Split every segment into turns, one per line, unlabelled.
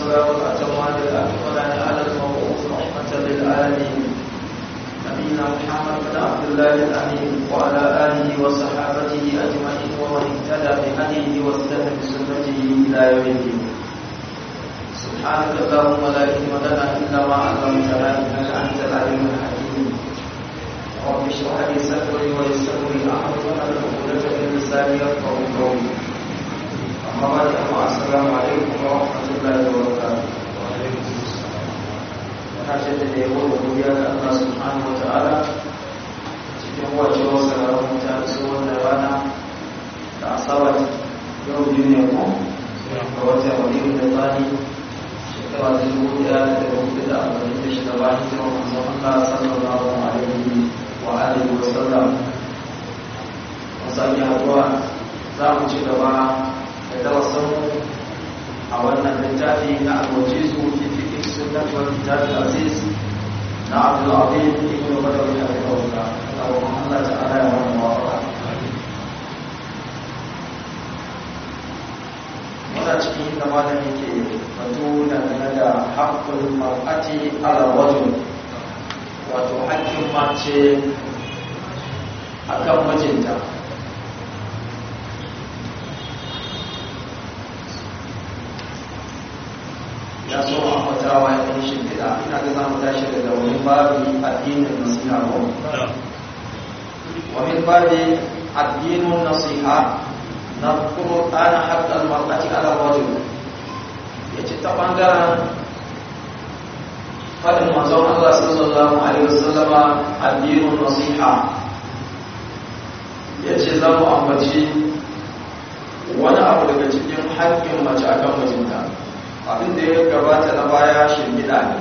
والسلام الأتمان الأكملان على المبعوث رحمة للعالمين نبينا محمد بن عبد الله الأمين وعلى آله وصحابته أجمعين ومن اهتدى بهديه واستنى بسنته إلى يوم الدين سبحانك اللهم لا علم لنا إلا ما علمتنا إنك أنت العليم الحكيم رب اشرح لي صدري ويسر لي أمري واحلل عقدة من لساني يفقهوا قولي أما بعد السلام عليكم ورحمة الله وبركاته kashe da yabo da godiya ga Allah subhanahu wa ta'ala cikin wacewar sararin mutane su wannan rana da asabar yau biyu ne ko ga wata wani da tsani shekara da dubu daya da dubu hudu da arba'in da shida bayan jiran manzon Allah sallallahu alaihi wa alihi wa sallam wasu haduwa za mu ci gaba da darasin a wannan littafi na alwajizu fi fiqh sunnah wal kitab al-aziz na Abdul Azim ibn Badawi rahimahullah Allah ta'ala ya rahmu wa muna cikin inda malam yake batu dangane da haƙƙul mar'ati ala rajul wato haƙƙin mace akan mijinta ya so a fatawa ya ɗan shimfiɗa ina ga za mu tashi daga wani babi addinin nasiha ko wani babi addinin nasiha na kuma ana haƙƙar mar'ati ala rajul ya ce ta ɓangaren faɗin manzon Allah sallallahu alaihi wasallama addinin nasiha ya ce za mu ambaci wani abu daga cikin haƙƙin mace akan mijinta abin da ya gabata na baya shimfiɗa ne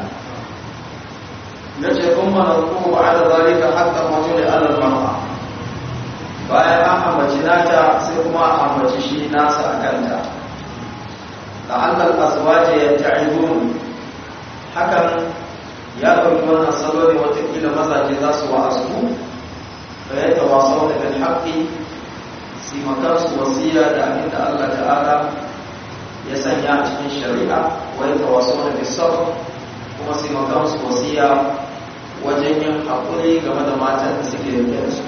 na ce kun mana ko ba da zalika haƙƙar wato da alal mar'a bayan an ambaci nata sai kuma an ambaci shi nasa a kanta da annal azwaji yata'idun hakan ya ɗauki wannan salo ne watakila mazaje za su wa'azu fa ya tawasau da bil haqqi si makansu wasiya da abin da Allah ta'ala ya sanya a cikin shari'a wai tawaso da bisar kuma sai magansu wasiya wajen yin haƙuri game da matan da suke da su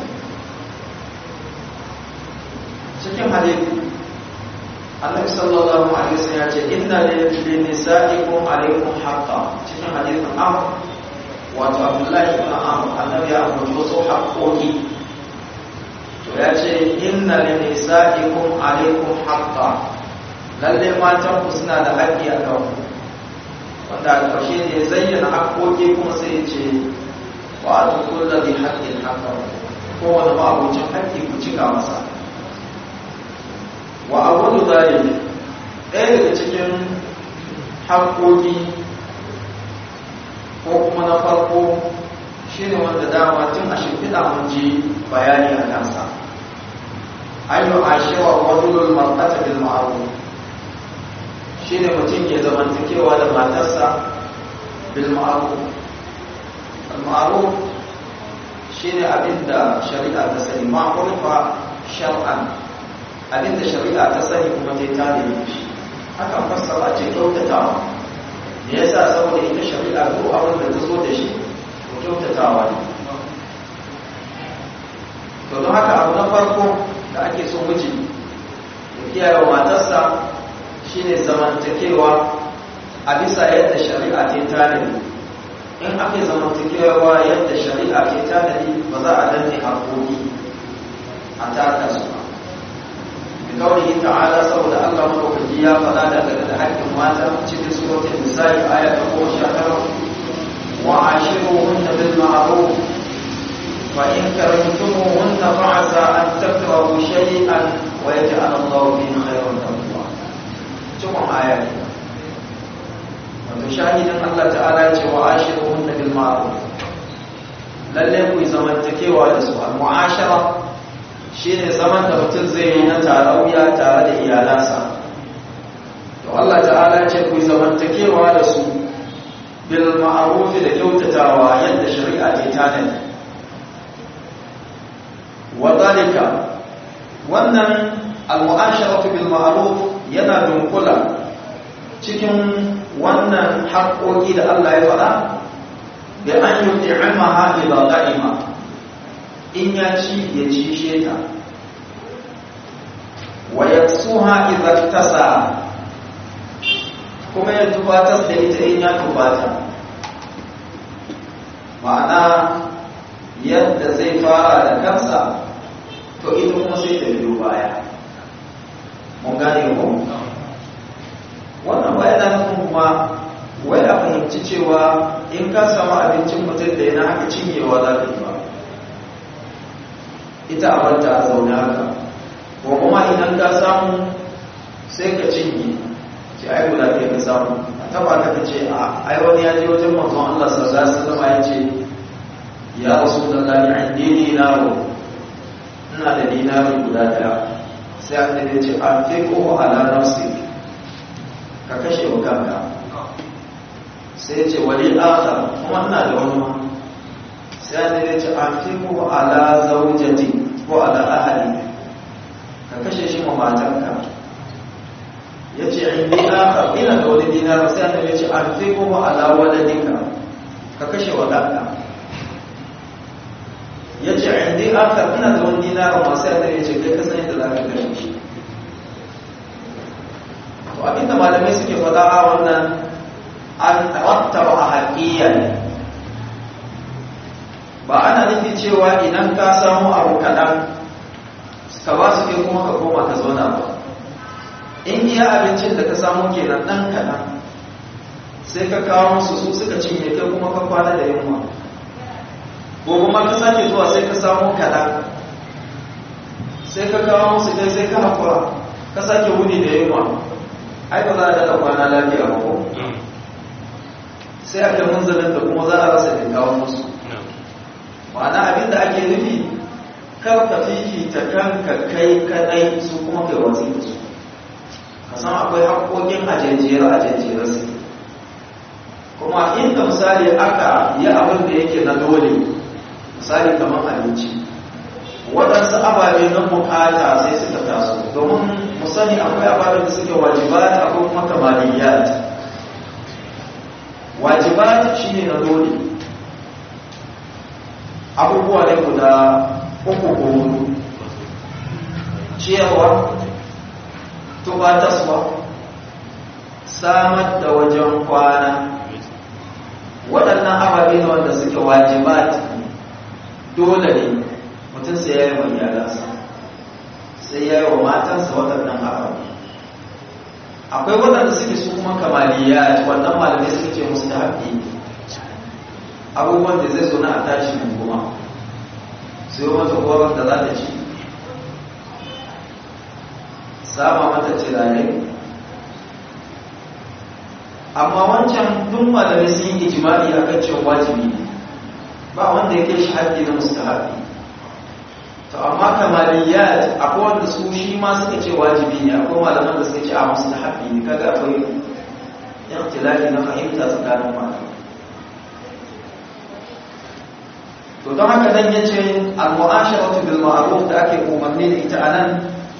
cikin hadithu annabi sallallahu alaihi wasallam ya ce inna lil nisa'ikum alaikum haqqa cikin hadithin am wato abdullahi ibn am annabi ya ambaci wasu haƙoƙi to ya ce inna lil nisa'ikum alaikum haqqa lalle matan ku suna da haƙƙi a kan wanda a ƙarshe ne zayyana haƙƙoƙi kuma sai ya ce wa a tukun da zai haƙƙin haƙƙa kowane ma'abucin haƙƙi ku cika masa wa a wani zari ɗaya daga cikin haƙƙoƙi ko kuma na farko shi ne wanda dama tun a shimfiɗa mun ji bayani a kansa an yi ashewa wajen martata bil ma'ruf shi ne mutum ke zamantakewa da matarsa bil ma'aruf al-ma'aruf shi ne abinda shari'a ta sani ma'arufa shar'an abinda shari'a ta sani kuma ta yi tare da shi hakan fassara ce kyautatawa me yasa saboda ita shari'a ko abin da ta zo da shi ko kyautatawa ne to don haka abu na farko da ake so miji ya kiyaye wa matarsa shine zamantakewa a bisa yadda shari'a ta tanadi in aka yi zamantakewa yadda shari'a ta tanadi ba za a danne haƙoƙi a taka su ba da kawai ta'ala saboda allah maɗaukaki ya faɗa daga da haƙƙin mata cikin suratul nisa'i aya ta goma sha tara wa ashiruhunna bil ma'ruf fa in karantumuhunna fa'asa an takrahu shay'an wa yaj'al Allahu fihi khayran lakum cikon aya ne wato shahidin Allah ta'ala ce wa ashiruhun na bil ma'ruf lalle ku yi zamantakewa da su al mu'ashara shine zaman da mutum zai yi na tarayya tare da iyalansa to Allah ta'ala ce ku yi zamantakewa da su bil ma'ruf da kyautatawa yadda shari'a ta tanadi wa dalika wannan al mu'asharatu bil ma'ruf yana dunkula cikin wannan haƙoƙi da Allah ya faɗa da an yi ti'ama ha ila qa'ima in ya ci ya ci ta wa yaksuha idza tasa kuma ya tubatar da ita in ya tubata ma'ana yadda zai fara da kansa to ita kuma sai ta biyo baya mun gane ko wannan ba yana nufin kuma wai a fahimci cewa in ka samu abincin mutum da yana haka cinyewa za ka yi ba ita a banta a zaune haka ko kuma idan ka samu sai ka cinye ce ai guda ɗaya ka samu a taba ka ce a ai wani ya je wajen manzon Allah sallallahu alaihi wasallam ya ce ya rasulullahi an dini naro ina da dinari guda ɗaya sai annabi ya ce an fi ko ala nafsi ka kashe wa kanka sai ce wali akhar kuma ina da wani ma sai annabi ya ce an fi ko ala zaujati ko ala ahli ka kashe shi ma matanka ya ce indi akhar ina da wani dinar sai annabi ya ce an fi ko ala waladika ka kashe wa kanka ya ce indi akhar ina da wani dinar ma sai annabi ya ce kai ka san yadda za ka kashe shi to abinda malamai suke faɗa a wannan an rattaba a haƙiya ne ba ana nufi cewa idan ka samu abu kaɗan ka ba su kai kuma ka koma ka zauna ba in iya abincin da ka samu kenan ɗan kaɗan sai ka kawo musu su suka cinye kai kuma ka kwana da yunwa ko kuma ka sake zuwa sai ka samu kaɗan sai ka kawo musu kai sai ka haƙura ka sake wuni da yunwa ai ba za a daɗa kwana lafiya ba ko sai aka munzalin da kuma za a rasa da kawo musu ma'ana abin da ake nufi kar ka fifita kanka kai kadai su kuma kai watsi da su ka san akwai haƙoƙin ajejiyar ajejiyar su kuma inda misali aka yi abin da yake na dole misali kamar abinci waɗansu ababe na bukata sai suka taso domin mu sani akwai ababen da suke wajibat akwai kuma kamaliyat wajibat shine na dole abubuwa ne guda uku ko hudu ciyarwa tubataswa samar da wajen kwana waɗannan ababe ne wanda suke wajibat dole ne mutum sai ya yi wa iyalansa sai ya yi wa matansa waɗannan ababe akwai waɗanda suke su kuma kamaliya wannan malamai suka ce musu ta haƙi abubuwan da zai zo na a tashi mun kuma sai yi mata koron da za ta ci sama mata cirare amma wancan duk malamai sun yi ijimali a kan cewa wajibi ne ba wanda ya kai shi haƙi na mustahabi to amma kamaliyat akwai wanda su shi ma suka ce wajibi ne akwai malaman da suka ce a musu haƙi ne kaga akwai ikhtilafi na fahimta tsakanin malamai to don haka dan yace al-mu'asharatu bil ma'ruf da ake umarni da ita anan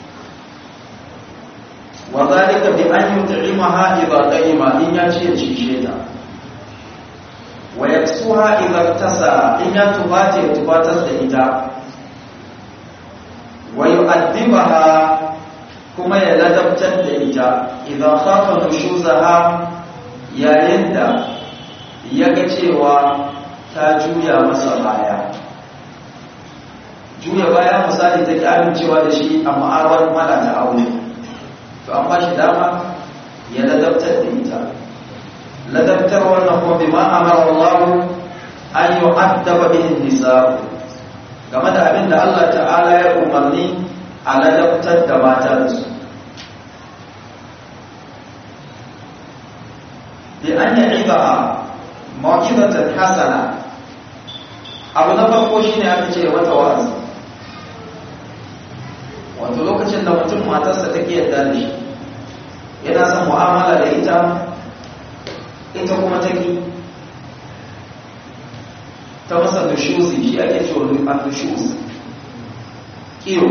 wa zalika bi an yut'imaha idha qayma in ya ce cishe ta wa yaksuha idha tasa in ya tubata ya tubatar da ita wa yu'addibaha kuma ya ladabtar da ita idan khafa nushuzaha yayin da ya ga cewa ta juya masa baya juya baya misali take amincewa da shi a ma'awar mala ta aure to an ba shi dama ya ladabtar da ita ladabtar wannan kuma bima amara Allah an yu'addaba bihi nisa game da abin da Allah ta'ala ya umarni a ladabtar da mata da su bi an ya'iba mawqidatan hasana abu na farko shine aka ce mata wa'azi wato lokacin da mutum matarsa take yarda da shi yana son mu'amala da ita ita kuma take ta masa dushuzi shi ake cewa dushuz kiyo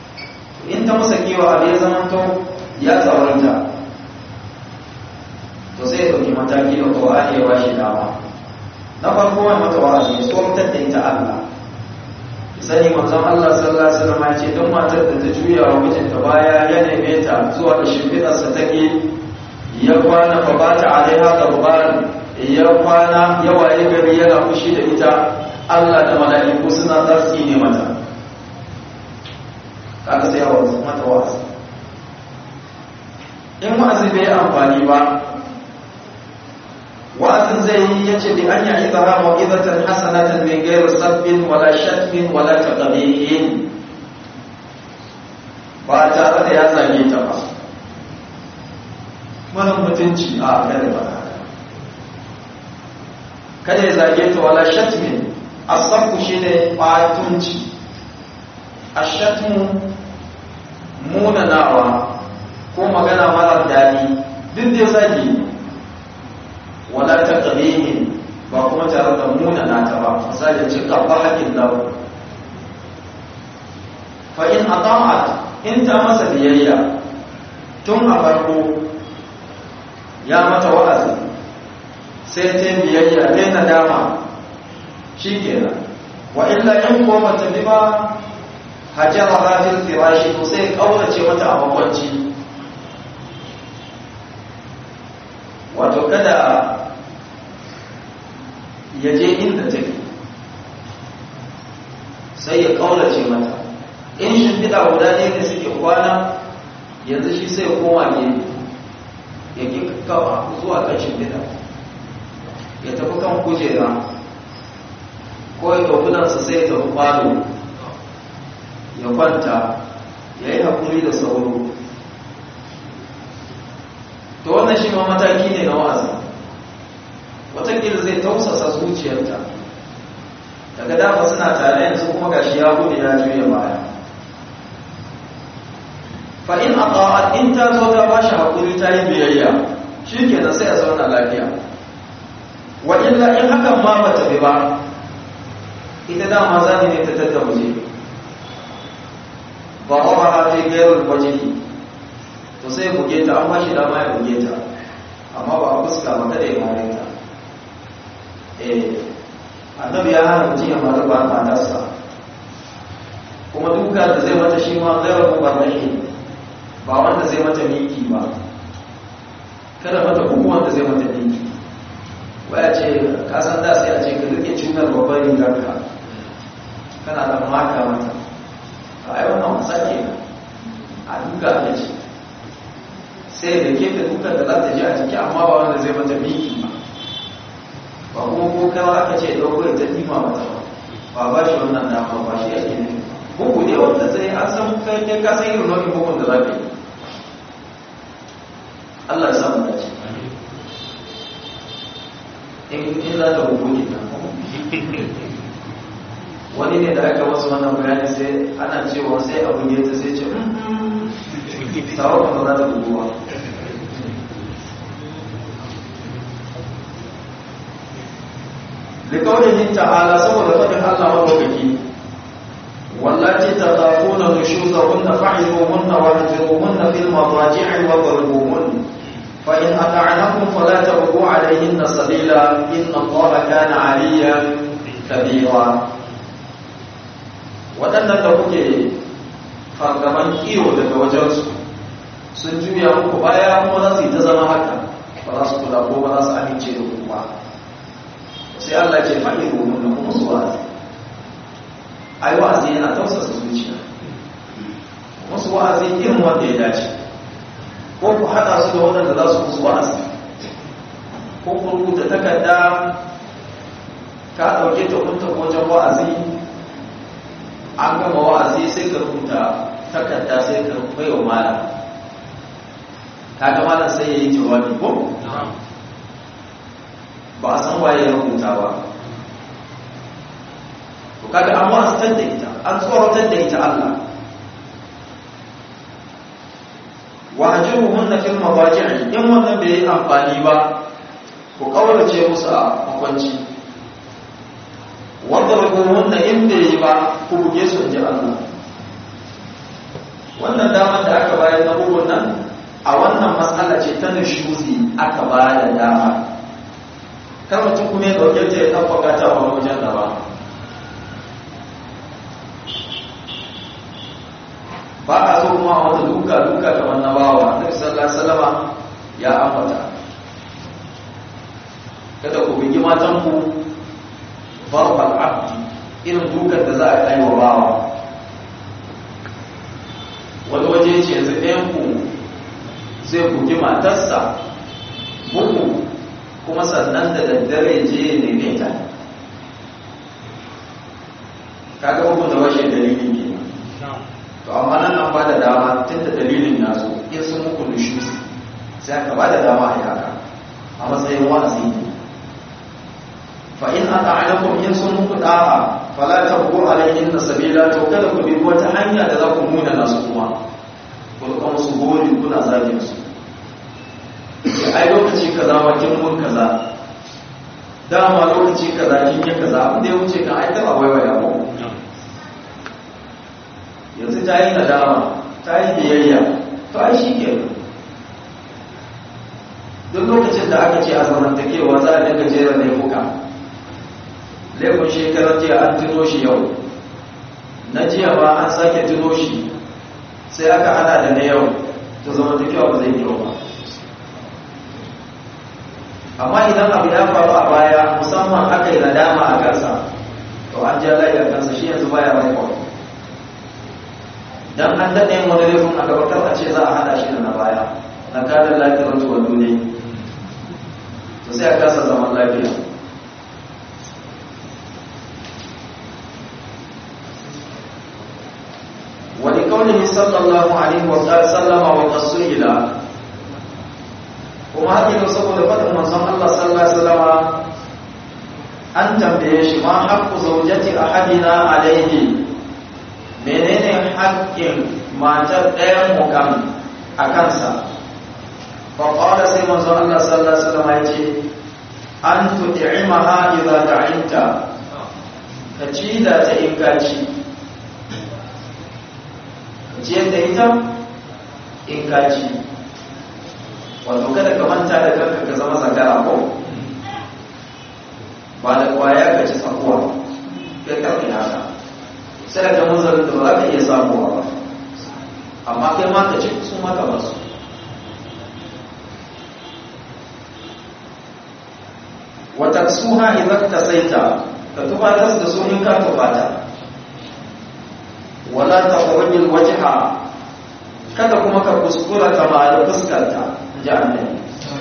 in ta masa kiyo abu ya zama to ya tsawarta to sai ya ɗauki mataki da ƙwa'ani ya bashi dama na farko wani mata wa'azi ya tsoratar da ita Allah sani manzon Allah sallallahu alaihi wasallam ya ce don matar da ta juya wa mijinta baya ya neme ta zuwa da shimfiɗarsa take ya kwana fa ba ta alaiha garban ya kwana ya waye gari yana fushi da ita Allah da mala'iku suna zartsi ne mata kaga sai yawa mata wa'azi in wa'azi bai amfani ba wa'azin zai yi ya ce bi an yi izara mawizatan hasanatan min gairu sabbin wala shatmin wala taqabihin ba tare da ya zage ta ba mara mutunci a kada ba kada ya zage ta wala shatmin asabku shine batunci ashatmu munanawa ko magana mara daɗi duk da zagi wala ta ƙabihin ba kuma tare da munana ta ba misali ce ƙabba haƙin lau fa in ata'at in ta masa biyayya tun a farko ya mata wa'azi sai ta biyayya ta nadama shi kenan wa illa in ko ba ta bi ba hajjara hajjir firashi ko sai kaurace mata a makwanci wato kada ya je inda take sai ya kaurace mata in shimfiɗa guda ne da suke kwana yanzu shi sai ya koma gefe ya ki kawa zuwa kan shimfiɗa ya tafi kan kujera ko ya ɗaukunansa sai ya tafi falo ya kwanta ya yi haƙuri da sauro to wannan shi ma mataki ne na wa'azi watakila zai tausasa zuciyarta daga dama suna tare yanzu kuma gashi ya gudu ya juya baya fa in aqa'at in ta zo ta bashi hakuri ta yi biyayya shikenan sai a zauna lafiya wa illa in hakan ma bata bi ba ita dama zani ne ta tattauje ba ba ha ta gairul wajhi to sai buge ta an bashi dama ya buge ta amma ba a fuska ba kada ya mare ta eh annabi ya hana mutum ya mara ba matarsa kuma duka da zai mata shi ma gairar mubarrahi ba wanda zai mata miki ba kada mata kuma wanda zai mata miki waya ce kasan da sai a ce ka rike cutar babbar rigarka kana da maka mata a yi wannan wasa ke a duka a ce sai da ke ta dukan da za ta ji a jiki amma ba wanda zai mata miki ba ba kuma ko kawo aka ce ɗauko ta dima mata ba ba shi wannan dama ba shi ake ne bugu ne wanda zai an san kai kai ka san irin nau'in bugun da za ka yi Allah ya samu dace in in za ta bugu ne wani ne da aka wasu wannan bayani sai ana cewa sai abu ne ta sai ce sawa ba za ta bugu ba لقوله تعالى سوى لفضل الله مدوكي والتي تخافون نشوزهن فعظوهن واهجروهن في المضاجع واضربوهن فإن أطعنكم فلا تبغوا عليهن سبيلا إن الله كان عليا كبيرا waɗannan da kuke fargaban kiwo daga wajensu sun juya muku baya kuma za su yi ta zama haka ba za su kula ko ba za su amince da ku ba sai Allah ce faɗi domin da kuma su wa'azi ai wa'azi yana tausasa zuciya musu wa'azi irin wanda ya dace ko ku haɗa su da waɗanda za su musu wa'azi ko ku rubuta takarda ka ɗauke ta kunta wajen wa'azi an gama wa'azi sai ka rubuta takarda sai ka bai wa malam kaga malam sai ya yi jawabi ko ba a san waye ya rubuta ba to kaga an wa'azantar da ita an tsoratar da ita Allah wa ajiruhunna fil madaji'i in wannan bai yi amfani ba ku kaurace musu a makwanci wadrubuhunna in bai yi ba ku buge su inji Allah wannan damar da aka bayar na bugun nan a wannan matsala ce ta nishuzi aka ba da dama kar mutum kuma ya dauke ta ya tabbaka ta wani wajen da ba ba a so kuma a wata duka duka kamar na bawa annabi sallallahu alaihi wasallama ya ambata kada ku bugi matan ku barbal abdi irin dukan da za a kai wa bawa wani waje ce yanzu ɗayan ku zai bugi matarsa bugu kuma sannan da daddare je ya neme ta kaga bugun da washe dalilin ke to amma nan an ba da dama tun da dalilin ya zo in sun muku nushus sai aka ba da dama a yaka a matsayin wa'azi ne fa in aka alakum in sun muku da'a fala tabqu alayhin sabila to kada ku bi wata hanya da za ku muna nasu kuma ku rika musu gori kuna zagin su ai lokaci kaza ma kin mun kaza dama lokaci kaza kin yi kaza abin da ya wuce kan ai taba waiwaya ko yanzu ta yi nadama ta yi biyayya to ai shi ke duk lokacin da aka ce a zamantakewa za a dinga jera laifuka laifin shekarar jiya an tuno shi yau na jiya ba an sake tuno shi sai aka hada da na yau to zamantakewa ba zai kyau ba amma idan abu ya faru a baya musamman aka yi nadama a kansa to an ja layi a kansa shi yanzu baya rekod dan an daɗe yin wani laifin a gabatar a ce za a hada shi da na baya na kadar lafiyar tuwa duniya to sai a kasa zaman lafiya wani kaunin sallallahu alaihi wa sallama wa qasila kuma hakikin saboda faɗin manzon Allah sallallahu alaihi wasallama an tambaye shi ma haqqu zawjati ahadina alaihi menene haƙƙin matar ɗayan mukan a kansa fa qala sai manzon Allah sallallahu alaihi wasallama yace an tut'imaha idza ta'inta ka ci da ta in ka ci ciyar da ita in ka ci wato kada ka manta da kanka ka zama zakara ko ba da kwaya ka ci tsakuwa kai karfi haka sai da munzarin da ba za ka iya samuwa ba amma kai ma ka ci su maka ba su wata suha idan ta saita ka tufatar da su in ka tufata wala ta kwarajin wajiha kada kuma ka kuskura ka ba da fuskarta ji annabi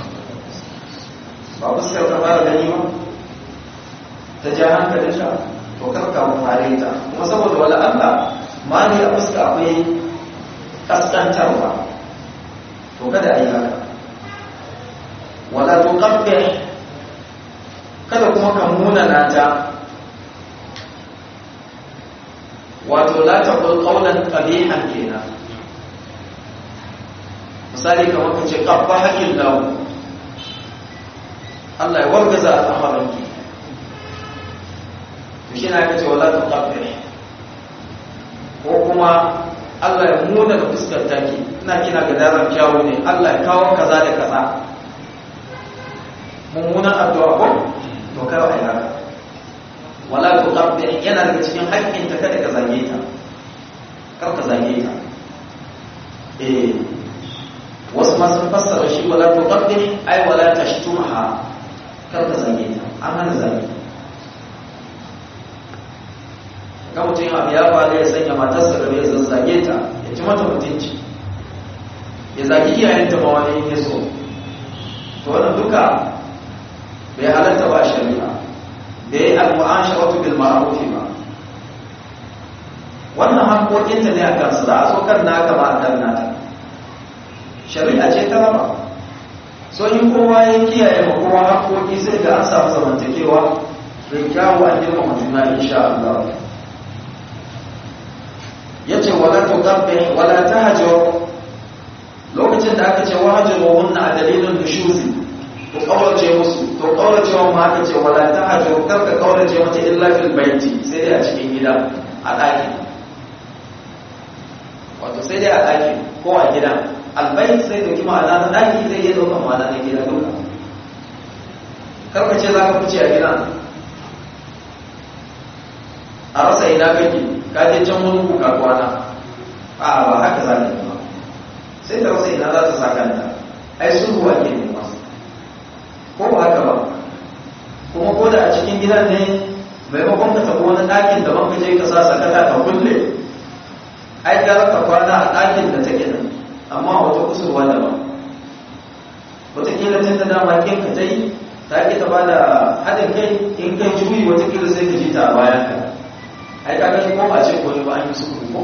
ba fuskar ta fara gani ba ta ja hankalin ta to karka mu fare ta kuma saboda wala Allah ma ne a fuska akwai kaskantarwa to kada a yi haka wala to kabbe kada kuma ka munana ta wato la taqul qawlan qabihan kenan misali kamar ka ce ƙabba haƙin lahu Allah ya wargaza al'amarinki to shi na kace wala ta ƙabbe ko kuma Allah ya muna da fuskar taki ina kina ga daren kyawu ne Allah ya kawo kaza da kaza mummunan addu'a ko to kai wa haka wala ta ƙabbe yana daga cikin haƙƙinta kada ka zage ta kar ka zage ta eh wasu ma sun fassara shi wala tuqabbih ay wala tashtumha kar ka zage ta an hana zage ga mutum abu ya faru ya sanya matarsa da bai zazzage ta ya ci mata mutunci ya zagi iyayenta ma wani ya so to wannan duka bai halatta ba shari'a bai yi al-mu'asharatu bil ma'ruf ba wannan haƙoƙinta ne a kansu za a so kan naka ba a kan nata shari'a ce ta raba so in kowa ya kiyaye ma kowa haƙoƙi sai ga an samu zamantakewa mai kyawu an girma juna insha Allah ya ce wala tuqabbi wala tahjur lokacin da aka ce wahajiru hunna a dalilin nushuzi to kaurace musu to kaurace wa ma aka ce wala tahjur kar ka kaurace mata illa fil baiti sai dai a cikin gida a ɗaki wato sai dai a ɗaki ko a gidan albayt sai dauki ma'ana na daki zai iya daukan ma'ana na gida duka karka ce za ka fice a gidan a rasa ina kake ka je can wani kuka kwana a ba haka za ka yi ba sai ta rasa ina za ta sa kanta ai sulhu ake nema ko ba haka ba kuma ko da a cikin gidan ne maimakon ka tafi wani ɗakin daban ka je ka sa sakata ka kulle ai gara ka kwana a ɗakin da take nan amma wata kusurwa daban wataƙila tun da dama kin ka ta yi ta ki ta ba da haɗin kai in kai juyi wataƙila sai ka ji ta a bayan ka ai ka ga ko ba ce ko ne ba an yi sulhu ko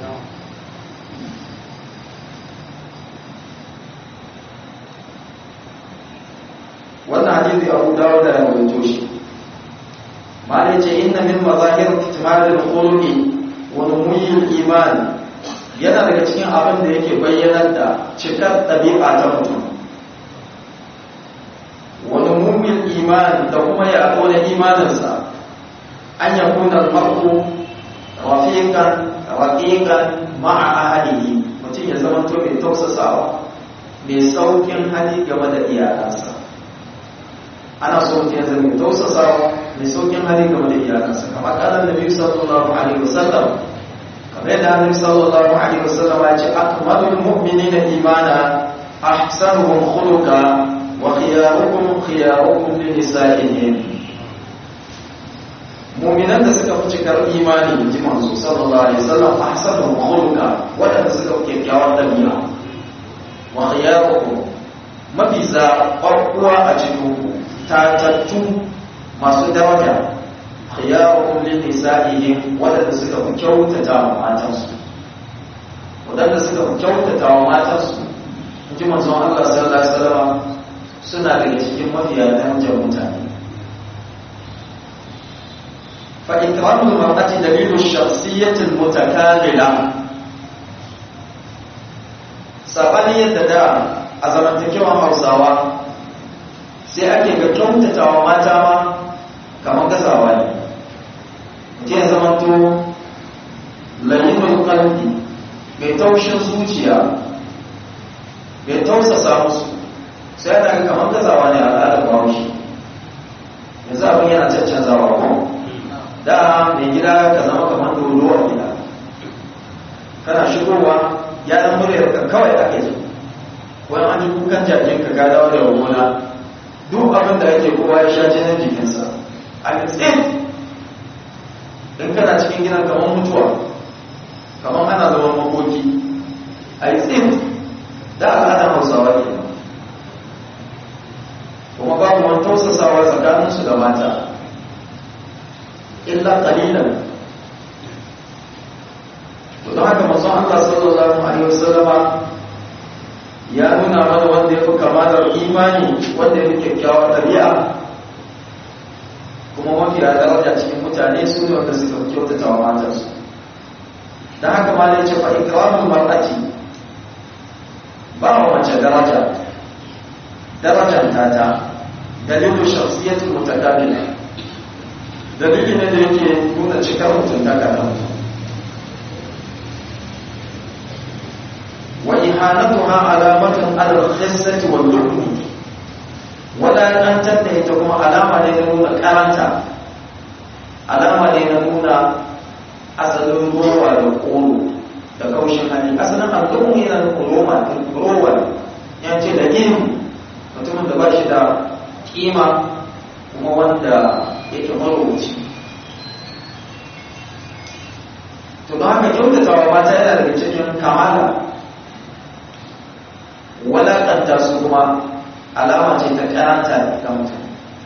wannan hadisi abu dawo da rawaito shi ma ne ce inna min mazahir ihtimalil khuluqi wa numuyil iman yana daga cikin abin da yake bayyanar da cikar ɗabi'a ta mutum wa numuyil iman da kuma ya da imaninsa an yakuna al-mar'u rafiqan raqiqan ma'a ahlihi mutum ya zama to mai tausasawa mai saukin hali game da iyalansa ana so mutum ya zama mai tausasawa mai saukin hali game da iyalansa kamar kanan nabi sallallahu alaihi wasallam kamar yadda annabi sallallahu alaihi wasallam ya ce akmalul mu'minina imana ahsanuhum khuluqa wa khiyarukum khiyarukum li nisa'ihim mu'minan da suka fi cikar imani ji manzo sallallahu alaihi wasallam ahsanuhum khuluqa wadanda suka fi kyakkyawar dabi'a wa khiyarukum mafi zaɓaɓɓuwa a cikin ku tatattu masu daraja khiyarukum lin nisa'ihim wadanda suka fi kyautata wa matansu wadanda suka fi kyautata wa matansu ji manzon Allah sallallahu alaihi wasallam suna daga cikin mafiya darajar mutane fa ikramul mar'ati dalilu shakhsiyyati mutakamila sabani yadda da a zamantakewan Hausawa sai ake ga kyautatawa mata ma kamar gazawa ne mutum ya zama to layinul qalbi mai taushin zuciya mai tausasa musu sai ana ga kamar gazawa ne a al'adar bahaushe yanzu abin yana caccanzawa ko da mai gida ka zama kamar dodo a gida kana shigowa ya dan muryar ka kawai ake ji wani an ji kukan jakin ka dawo da gona duk abin da ake kowa ya sha jinin jikinsa a tsin in kana cikin gidan kamar mutuwa kamar ana zaman makoki a yi tsin da al'adar hausawa ke kuma babu wani tausasawa tsakaninsu da mata illa kalilan to don haka masu Allah sallallahu alaihi wasallama ya nuna mana wanda ya fi kamalar imani wanda ya fi kyakkyawar ɗabi'a kuma mafi a daraja cikin mutane su ne wanda suka fi kyautata wa matarsu don haka ma da ya ce fa ikramun mar'ati ba wa mace daraja darajar tata dalilu shakhsiyatul mutakamila dalili ne da yake nuna cikar mutuntaka na mutum وإهانتها علامة على الخسة واللؤم ولا أن تنتهي تكون علامة لنون كارنتا علامة لنون أصل الروى والقول da kaushin hali asalin al'ummu yana nufin roma rowa ya ce da gini mutumin da ba shi da kima kuma wanda yake marowaci to don haka kyautatawa mata yana daga cikin kamala walakanta su kuma alama ce ta karanta ga mutum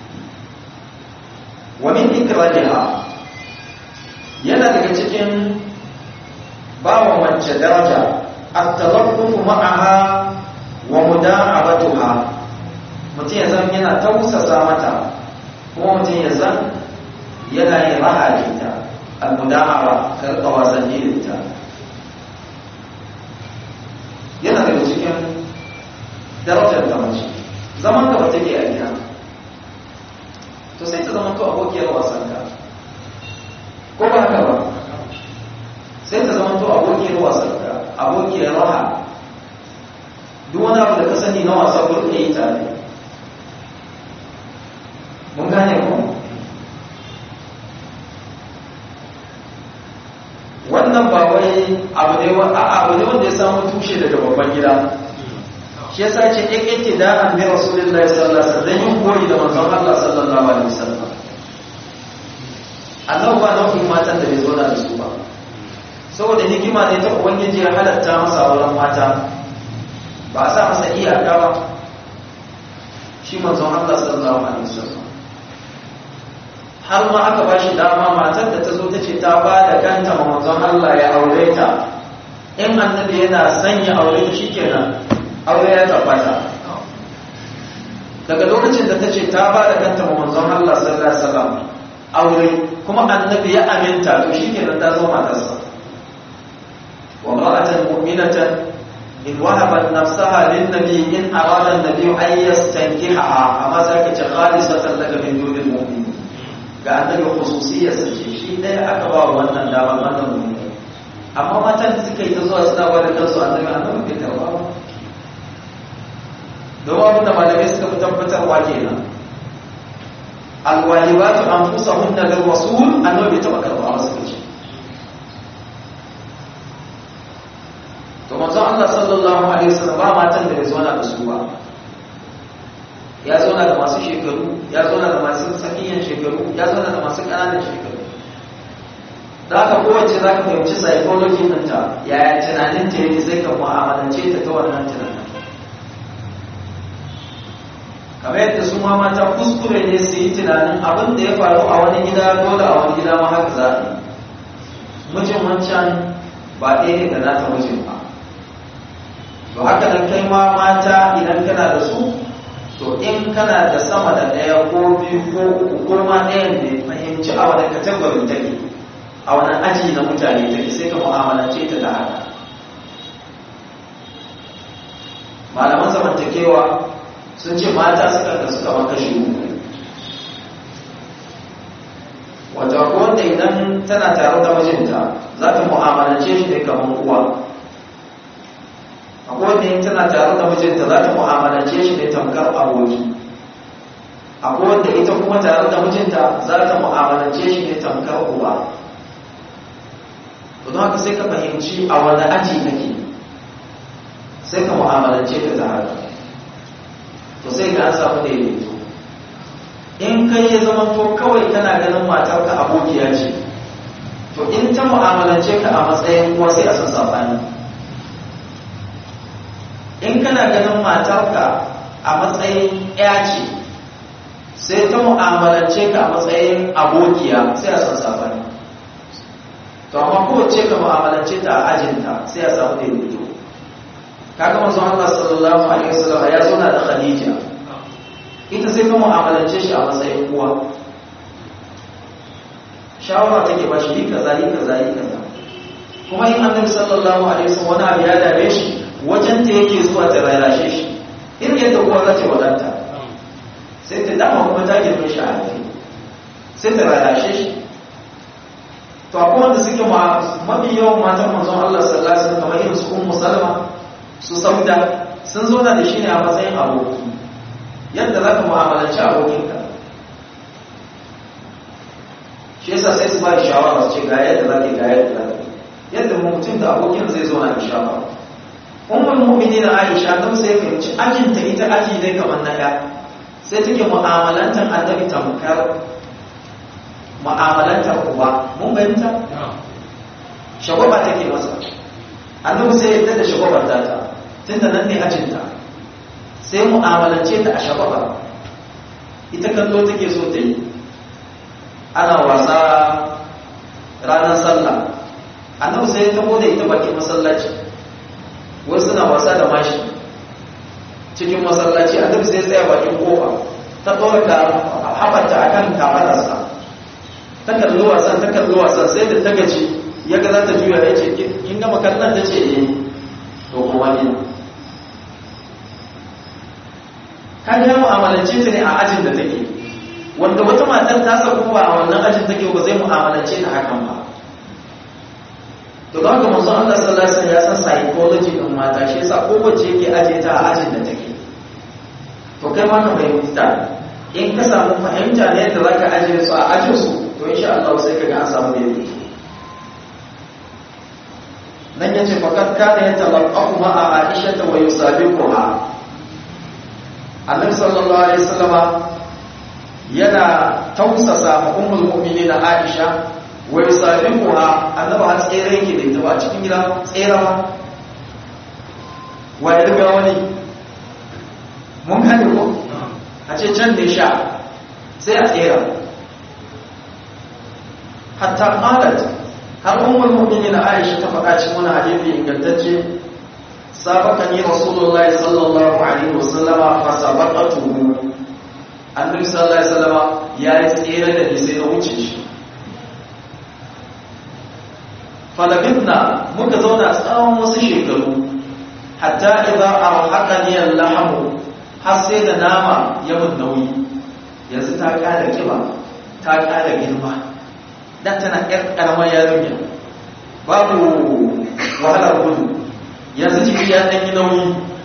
wani ikraliha yana daga cikin bawa mace daraja at-talaffufu ma'aha wa muda'abatuha mutum ya zan yana tausasa mata kuma mutum ya zan yana yin raha da ita al-muda'aba karɓa wasanni da ita yana daga cikin darajar da mace zaman da wata ke a gida to sai ta zama to abokiyar wasan ka ko ba haka ba sai ta zama to abokiyar wasan ka abokiyar raha sani na wasa ko yi tare mun gane ko wannan ba wai abu ne a abu ne wanda ya samu tushe daga babban gida shi yasa ce yake da an bi rasulullahi sallallahu alaihi wasallam yin koyi da manzon Allah sallallahu alaihi wasallam Allah ba nau'in matan da bai zo da su ba saboda hikima ne ta ubangiji ya halatta masa auren mata ba a sa masa iyaka ba shi manzon Allah sallallahu alaihi wasallam har ma aka ba shi dama matar da ta zo ta ce ta ba da kanta ma manzon Allah ya aure ta in annabi yana sanya aure ta shikenan aure ya tabbata daga lokacin da ta ce ta ba da kanta ma manzon Allah sallallahu alaihi wasallam aure kuma annabi ya aminta to shikenan ta zama matarsa wa ra'atan mu'minatan in wahabat nafsaha lin nabi in arada an-nabi an yastankiha amma zaka ce khalisatan laka min dunil mu'minin ga annabi khususiyar sa ce shi dai aka ba wannan dama wannan mu'mini amma matan da suka yi ta zuwa suna ba da kansu annabi annabi bai karba ba domin abin da malamai suka fi tabbatarwa kenan alwalibatu anfusahunna lil rasul annabi bai taba karba ba suka ce to manzon Allah sallallahu alaihi wasallam ba matan da bai zauna da su ba ya zauna da masu shekaru ya zauna da masu tsakiyan shekaru ya zauna da masu ƙananan shekaru da aka kowace za ka fahimci psychology ɗinta yaya tunanin ta yake sai ka mu'amalance ta ta wannan tunanin kamar yadda su ma mata kuskure ne su yi tunanin abin da ya faru a wani gida dole a wani gida ma haka za a yi mijin wancan ba ɗaya ne da nata mijin ba to haka nan kai ma mata idan kana da su to in kana da sama da ɗaya ko biyu ko uku ko ma ɗayan ne fahimci a wani kategorin take a wani aji na mutane take sai ka mu'amalance ta da haka malaman zamantakewa sun ce mata suka da suka maka shi wata wanda idan tana tare da mijinta za ta mu'amalance shi ne kamar uwa akwai wanda in tana tare da mijinta za ta mu'amalance shi ne tamkar aboki akwai wanda ita kuma tare da mijinta za ta mu'amalance shi ne tamkar uba to don haka sai ka fahimci a wani aji kake sai ka mu'amalance ta ta haka to sai ka an samu daidaito in kai ya zama to kawai kana ganin matarka abokiya ce to in ta mu'amalance ka a matsayin kuwa sai a san sabani in kana ganin matarka a matsayin ya ce sai ta mu'amalance ka a matsayin abokiya sai a san sabani to amma kowace ka mu'amalance ta a ajinta sai a samu daidaito kaga manzon Allah sallallahu alaihi wasallam ya zauna da Khadija ita sai ka mu'amalance shi a matsayin uwa shawara take ba shi kaza yi kaza yi kaza kuma in annabi sallallahu alaihi wasallam wani abu ya dame shi wajen ta yake zuwa ta rarrashe shi irin yadda uwa za ta wadanta sai ta dama kuma ta girme shi a haifi sai ta rarrashe shi to akwai wanda suke mafi yawan matan manzon Allah sallallahu alaihi wasallam kamar irin su ummu salama su sauda sun zauna da shi ne a matsayin aboki yadda za ka mu'amalanci abokinka shi yasa sai su ba da shawara su ce ga yadda za ka ga yadda za ka yadda mutum da abokin zai zauna da shawara ummul mu'minin Aisha dan sai fahimci ajinta ita aji ne kamar na ya sai take mu'amalantar annabi tamkar mu'amalantar uba mun fahimta shagwaba take masa annabi sai yadda da shagwabar data tunda nan ne ajinta sai mu'amalance ta a shagwaba ita kallo take so ta yi ana wasa ranar sallah annabi sai ya tabo da ita bakin masallaci wasu suna wasa da mashi cikin masallaci annabi sai ya tsaya bakin kofa ta ɗora ka haɓata a kan kamararsa ta kalli wasan ta kalli wasan sai da ta gaji ya ga za ta juya ya ce kin gama kallon ta ce eh to kuma ne ka ga mu'amalance ta ne a ajin da take wanda wata matar ta saku ba a wannan ajin take ba zai mu'amalance ta hakan ba to don haka manzon Allah sallallahu alaihi wasallam ya san psychology din mata shi yasa kowace yake aje ta a ajin da take to kai ma ka fahimta in ka samu fahimta ne yadda za ka ajiye su a ajin su to insha Allah sai ka ga an samu daidaito nan yace fakat kana yatalaqafu ma'a Aisha wa yusabiquha Annabi sallallahu alaihi wasallama yana tausasa ma ummul mu'minin Aisha wa yusabiquha annabi har tsere yake da ita ba cikin gida tserawa wa ya riga wani mun gane ko a ce can ne sha sai a tsera hatta qalat har ummul mu'minin Aisha ta faɗa cikin wani hadisi ingantacce sabaqani rasulullah sallallahu alaihi wasallama fa sabaqatuhu annabi sallallahu alaihi wasallama ya yi tsere da ni sai na wuce shi falabitna muka zauna tsawon wasu shekaru hatta idza arhaqani al-lahmu har sai da nama ya mun nauyi yanzu ta ƙara kiba ta ƙara girma dan tana ƴar ƙaramar yarinya babu wahalar gudu yanzu jiki ya ɗan yi nauyi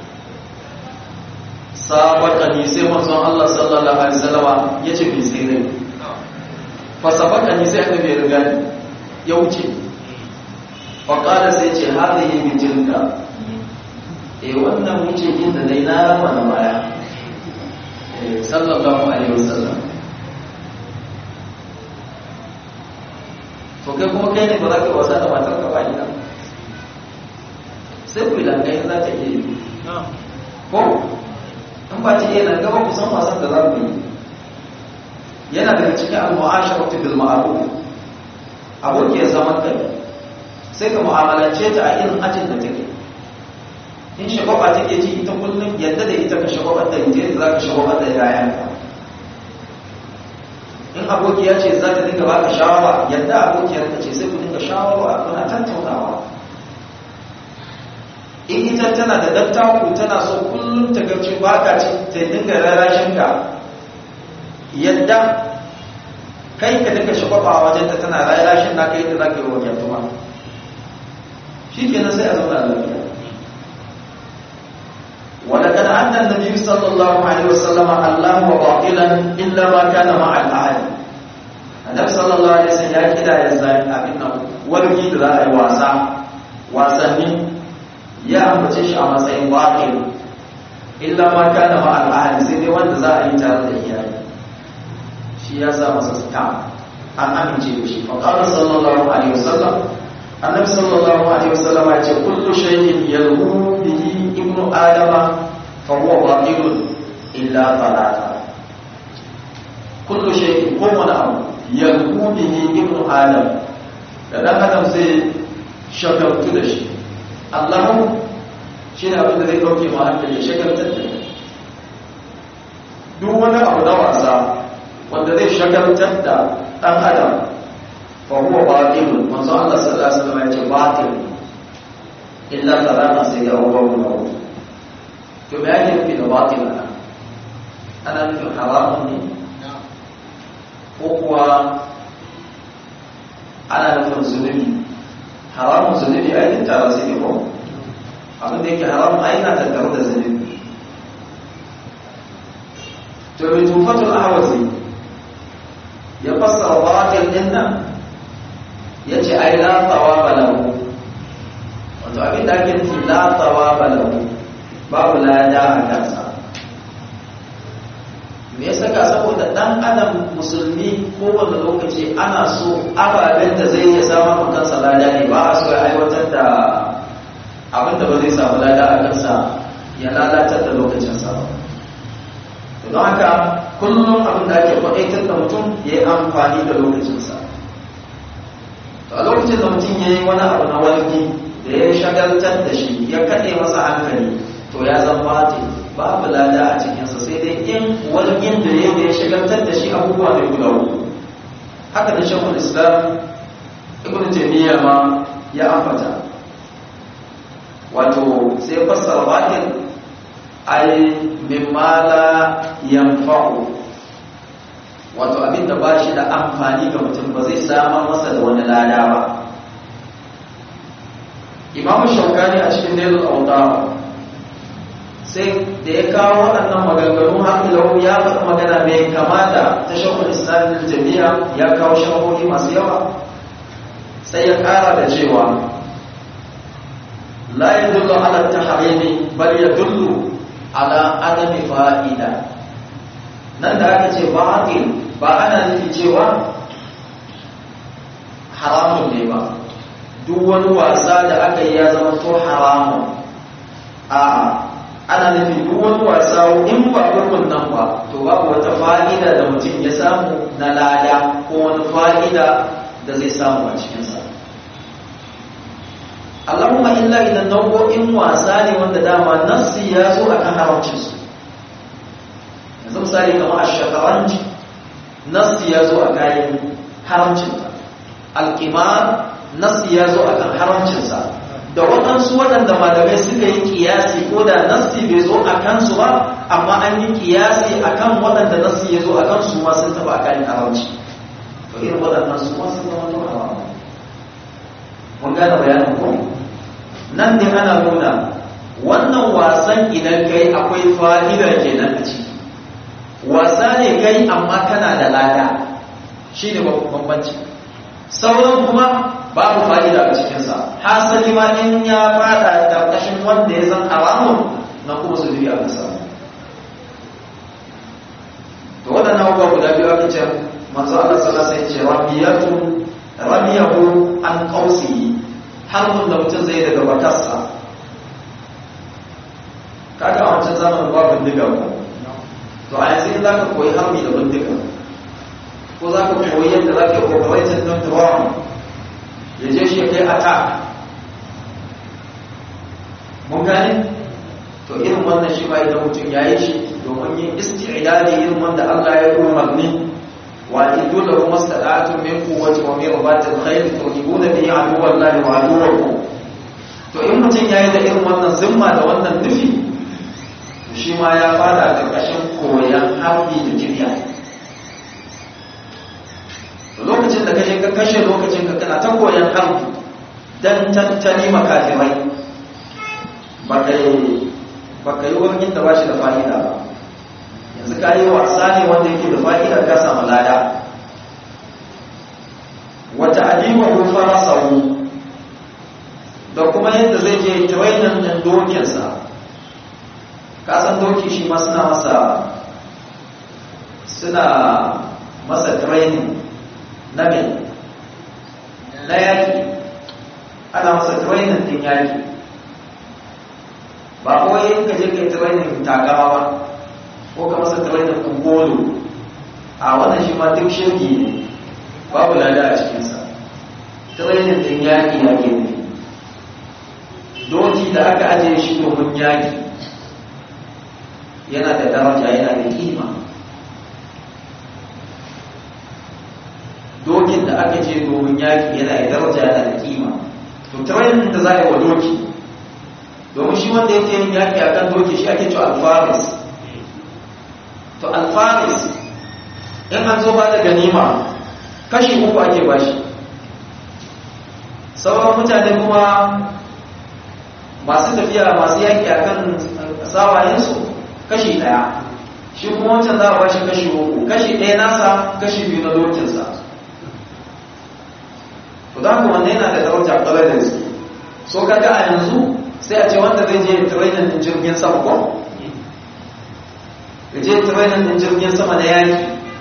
sabaka ni sai manzon Allah sallallahu alaihi wasallama ya ce bai sai rai fa sabaka ni sai annabi ya riga ni ya wuce fa qala sai ce hadhihi min tilka eh wannan wuce inda dai na rama na baya eh sallallahu alaihi wasallam to kai kuma kai ne ba za ka wasa da matar ka ba ina sai ku idan kai za ta iya yi ko in ba ta iya nan gaba ku san wasan da za ku yi yana daga cikin al-mu'asharatu bil ma'ruf aboki ya zaman kai sai ka mu'amalance ta a irin ajin da take in shagwaba take ji ita kullum yadda da ita ka shagwabar da ita yadda za ka shagwabar da yayanka in abokiya ce za ta dinga baka shawara yadda abokiyar ka ce sai ku dinga shawara kuna tattaunawa in ita tana da dattaku tana so kullum ta gaci baka ce ta dinga rarashin ka yadda kai ka dinga shagwaba a wajen ta tana rarashin na kai da za ka yi wa yantuma shi kenan sai a zauna lafiya ولقد أدى النبي صلى الله عليه وسلم الله باطلا إلا ما كان مع الأهل النبي صلى الله عليه وسلم ya kira ya zai abin nan wargi da za a yi wasa wasanni ya ambace shi a matsayin batil illa ma kana ma al'ahli sai dai wanda za a yi tare da iyaye shi ya sa masa stam an amince da shi fa qala sallallahu alaihi wasallam annabi sallallahu alaihi wasallam ya ce kullu shay'in yalhu bihi ibnu adama fa huwa batilun illa talata kullu shay'in kowane abu yalhu bihi ibnu adam da dan adam sai shagaltu da shi Allahu shi ne abin da zai dauke ma hankali ya shagaltar da duk wani abu na wasa wanda zai shagaltar da dan adam فهو باطل منذ الله صلى الله عليه وسلم يقول باطل إلا ثلاثة سيدي أول ونور كما يجب في باطل أنا أنا في حرام هو أنا نفهم زنبي حرام زنبي أين ترى سيدي هو abin da yake haram ai na tattare da zunubi to mai tufatul ahwazi ya fassara batil din nan ya ce ai la tsawaba lahu wato abin da ake nufi la tsawaba lahu babu lada a kansa me yasa ka saboda dan adam musulmi kowane lokaci ana so ababen da zai iya samun kansa lada ne ba a so ya aiwatar da abin da ba zai samu lada a kansa ya lalatar da lokacinsa ba don haka kullum abin da ake kwaɗaitar da mutum ya yi amfani da lokacinsa a lokacin da mutum ya yi wani abu na walgi da ya shagaltar da shi ya kaɗe masa hankali to ya zan bati babu lada a cikinsa sai dai in walgin da ya ya shagaltar da shi abubuwa mai guda uku haka da shakul islam ibn taymiya ma ya ambata wato sai fassara batin ai mimma la yanfa'u wato abinda ba shi da amfani ga mutum ba zai samar masa da wani lada ba imam shaukani a cikin nailul autar sai da ya kawo waɗannan maganganu har ilau ya faɗi magana mai kamata ta shakul islamin jami'a ya kawo shahohi masu yawa sai ya ƙara da cewa la ya dullu ala tahrimi bal ya dullu ala adami fa'ida nan da aka ce batil ba ana nufi cewa haramun ne ba duk wani wasa da aka yi ya zama to haramun a ana nufi duk wani wasa in ba hukun nan ba to babu wata fa'ida da mutum ya samu na lada ko wani fa'ida da zai samu a cikinsa Allahumma illa idan nau'o'in wasa ne wanda dama nassi ya zo akan haramcinsu yanzu misali kamar a shakaranci nassi ya zo a kayan haramcinta alkimar nassi ya zo akan haramcinsa da waɗansu waɗanda malamai suka yi kiyasi ko da nassi bai zo a kansu ba amma an yi kiyasi a kan waɗanda nassi ya zo a kansu ma sun taɓa kayan haramci to irin waɗannan su ma sun zama zuwa haram mun gane bayanin ko nan ne ana nuna wannan wasan idan kai akwai fa'ida kenan a ciki wasa ne kai amma kana da lada shi ne bambanci sauran kuma babu fa'ida a cikinsa hasali ma in ya fada ƙarƙashin wanda ya zan haramun na kuma su dubi a kasa to waɗannan abubuwa guda biyu ake ce manzo Allah sallallahu alaihi ce ramiyatu ramiyahu an qausi harbin da mutum zai daga bakarsa kaga a wancan zamanin babu bindiga ko to a yanzu za ka koyi harbi da bindiga ko za ka koyi yadda za ka yi operating don drone ya je shi ya kai attack mun gane to irin wannan shi ma idan mutum ya yi shi domin yin isti'idadi irin wanda Allah ya yi umarni wa idu da kuma sadatu min quwwati wa min ribatil khayr turhibuna bihi aduwallahi wa aduwwakum to in mutum ya yi da irin wannan zimma da wannan nufi shi ma ya fada ƙarƙashin koyon harbi da kirya lokacin da kashe ka kashe lokacin ka kana ta koyon harbi don tattali makafirai ba ka yi wani da ba shi da fa'ida ba yanzu ka yi wasa ne wanda yake da fa'ida ka samu lada wata adiba ko fara sau da kuma yadda zai je trainin ɗin dokinsa kasan doki shi ma suna masa suna masa training na me na yaki ana masa training din yaki ba kawai yin ka je kai training tagawa ba ko ka masa training kungolo a wannan shi ma duk shirki ne babu lada a cikinsa training din yaki yaki ne doki da aka ajiye shi domin yaki yana da daraja yana da kima dokin da aka je domin yaki yana da daraja yana da kima to training da za a yi wa doki domin shi wanda yake yin yaki a kan doki shi ake cewa alfaris to alfaris in an zo ba da ganima kashi uku ake bashi sauran mutane kuma masu tafiya masu yaki a kan sawayensu kashi ɗaya shi kuma wancan za a bashi kashi uku kashi ɗaya nasa kashi biyu na dokinsa to za ku wanda yana da daraja ƙwarar da gaske so kaga a yanzu sai a ce wanda zai je training din jirgin sama ko ya je training din jirgin sama na yaki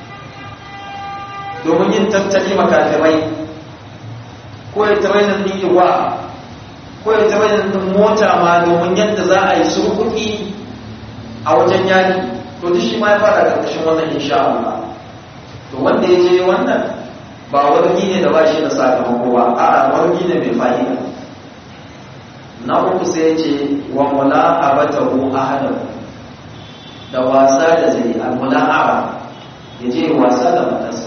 domin yin tattali makafirai ko ya training din iwa ko ya training din mota ma domin yadda za a yi surkuki a wajen yaki to duk shi ma ya fara karkashin wannan insha Allah to wanda ya je wannan ba wargi ne da ba shi da sakamako ba a'a wargi ne mai fa'ida na uku sai ce wa mula'abatahu ahadahu da wasa da zai al-mula'aba ya je wasa da matarsa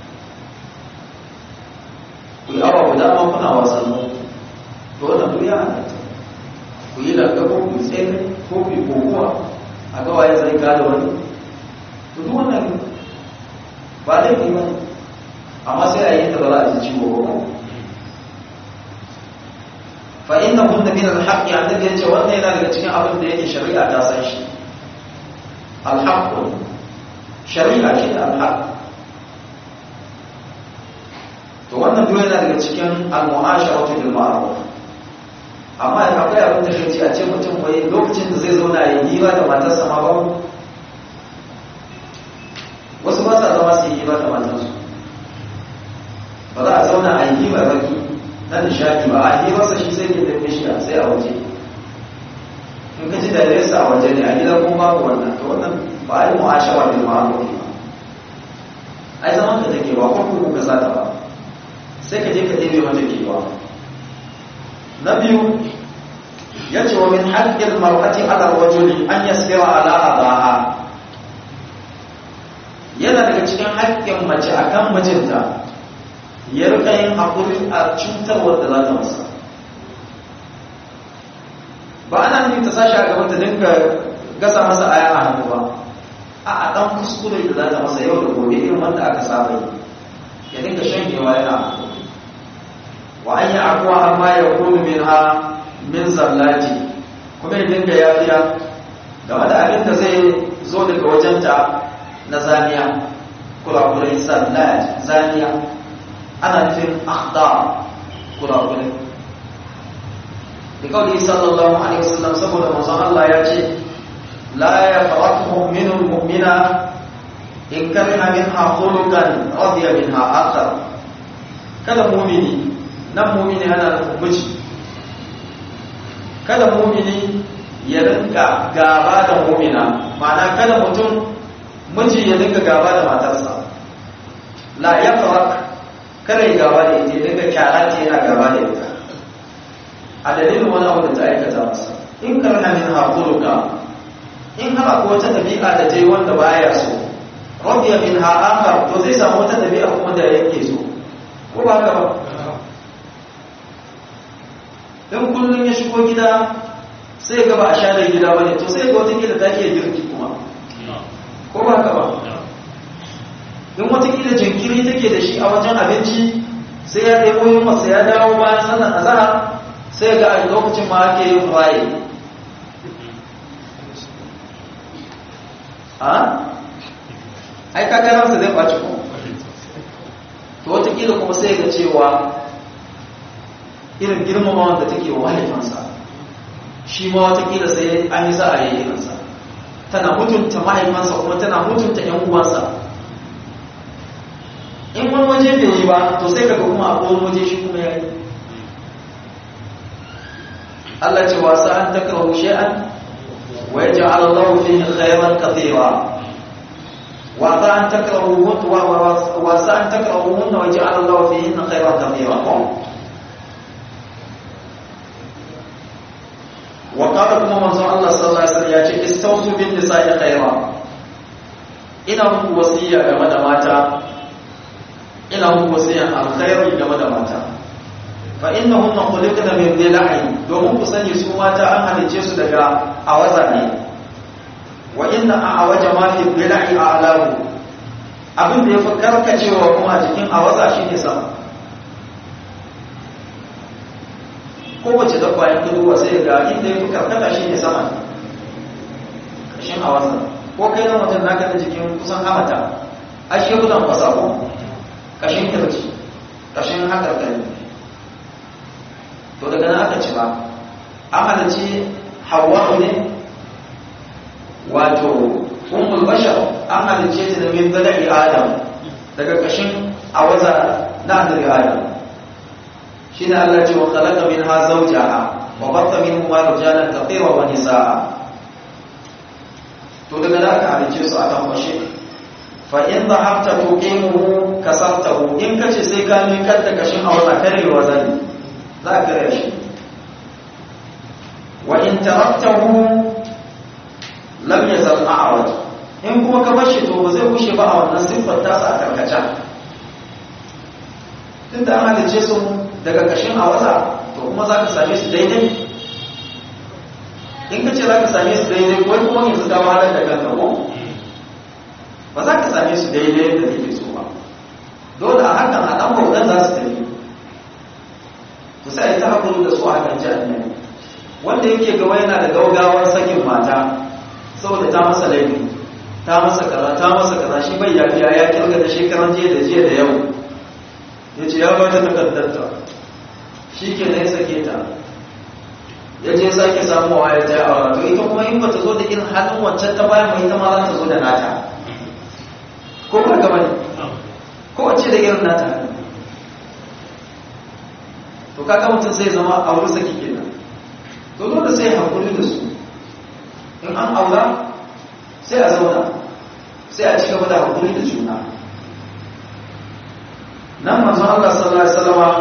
ku yi awa guda ma kuna wasannin to wannan duk ya halatta ku yi lagabo ku tsere ko ku yi kokowa a ga waye zai gada wani to duk wannan ba laifi ba amma sai a yi ta ba za a ji ciwo ba fa innahunna min al-haqqi annabi yace wannan yana daga cikin abin da yake shari'a ta san shi al-haqq shari'a shi da al-haqq to wannan duk yana daga cikin al-mu'asharatu bil ma'ruf amma akwai abin da kace a ce mutum wai lokacin da zai zauna ya yi ba da matarsa ma ba wasu ba sa zama su yi ba da matarsu ba za a zauna a yi ba baki na nishadi ba a yi masa shi sai ne da bishiya sai a waje in ka ji da nesa a waje ne a gida kuma babu wannan to wannan ba a yi mu'ashawa da ma'amuri ba ai zaman ka take ba kuma ka sata ba sai ka je ka ɗebe mata kewa na biyu ya ce wa min haƙƙin mar'ati ala rajuli an yasbira ala adaha yana daga cikin haƙƙin mace akan mijinta ya rika yin haƙuri a cutar wadda za ta masa ba ana nufin ta sashi a gaban ta dinga gasa masa aya a hannu ba a a ɗan kuskure da za ta masa yau da gobe irin wanda aka saba yi ya dinga shanyewa yana wa an yi akuwa amma ya kunu min ha min zallati kuma ya dinga yafiya game da abin da zai zo daga wajenta na zaniya kurakurai zallat zaniya ana nufin akhda kurakurai da kawai sallallahu alaihi wasallam saboda manzon Allah ya ce la yafraq mu'minun mu'mina in kariha minha khuluqan radiya minha akhar kada mu'mini nan mu'mini ana nufin miji kada mu'mini ya rinka gaba da mu'mina ma'ana kada mutum miji ya rinka gaba da matarsa la yafraq kada ya gaba da ita daga kyara ce yana gaba da ita a dalilin wani abu da ta aikata masa in karna min haƙuruka in har akwai wata ɗabi'a da ta yi wanda baya so radiya min ha'akar to zai samu wata ɗabi'a kuma da yake so ko ba haka ba in kullum ya shigo gida sai ga ba a share gida ba ne to sai ga wata gida ta iya girki kuma ko ba haka ba in watakila jinkiri take da shi a wajen abinci sai ya ɗaya yin masa ya dawo bayan sannan a zahar sai ga a lokacin ma ake yin waye a? ai kagaransa zai ɓaci kuma to watakila kuma sai ga cewa irin girmama wanda take wa mahaifansa shi ma watakila sai an yi za a yi irinsa tana mutunta mahaifansa kuma tana mutunta 'yan uwansa in wani waje bai yi ba to sai kaga kuma a wani waje shi kuma ya yi Allah ce wasa an takrahu shay'an wa yaj'al Allah fihi khayran kathira wa sa an takrahu wa sa an takrahu wa yaj'al Allah fihi khayran kathira wa qala kuma manzo Allah sallallahu alaihi wasallam ya ce istawsu bin nisa'i khayra ina muku wasiya game da mata ina muku wasiyan alkhairi game da mata fa innahunna khuliqna min dhila'i domin ku sani su mata an halice su daga awaza ne wa inna a'waja ma fi dhila'i a'lahu abin da yafi karkacewa kuma a cikin awaza shine sama kowace dabba ya kudu sai ga inda yafi karkata shine sama kashin awaza ko kai nan wajen naka da jikin kusan hamata ashe gudan kwasa ko kashin kirci kashin hakarkari to daga nan aka ci ba an halarci hawa ne wato ummul bashar an halarce ta da min zala'i adam daga kashin awaza na annabi adam shine Allah ce wa khalaqa minha zawjaha wa batha minhuma rijalan kathira wa nisaa to daga nan aka halarce su akan fashe fa in dhahabta tuqimuhu kasartahu in kace sai ka mi kadda kashin aura karewa zani za ka kare shi wa in taraktahu lam yazal a'waj in kuma ka bar shi to ba zai kushe ba a wannan siffar tasa a karkaca tunda an halice su daga kashin awaza to kuma za ka same su daidai in ka ce za ka same su daidai wai kuma yanzu ka wahalar da kanka ko ba za ka same su daidai da kake so ba dole a hakan a ɗan bautan za su tafi to sai ta haƙuri da su a kan jami'ai wanda yake gaba yana da gaugawar sakin mata saboda ta masa laifi ta masa kaza ta masa kaza shi bai yafiya ya kirga da shekaran jiya da jiya da yau ya ce ya ba ta takardarta shi ke na ya sake ta ya je sake samuwa ya ta aura to ita kuma in ba ta zo da irin halin wancan ta bayan mai ita ma za ta zo da nata ko ba gaba ne ko wacce da irin nata to kaga mutum sai zama a wurin saki kenan to dole sai hakuri da su in an aura sai a zauna sai a ci gaba da hakuri da juna nan manzon Allah sallallahu alaihi wasallam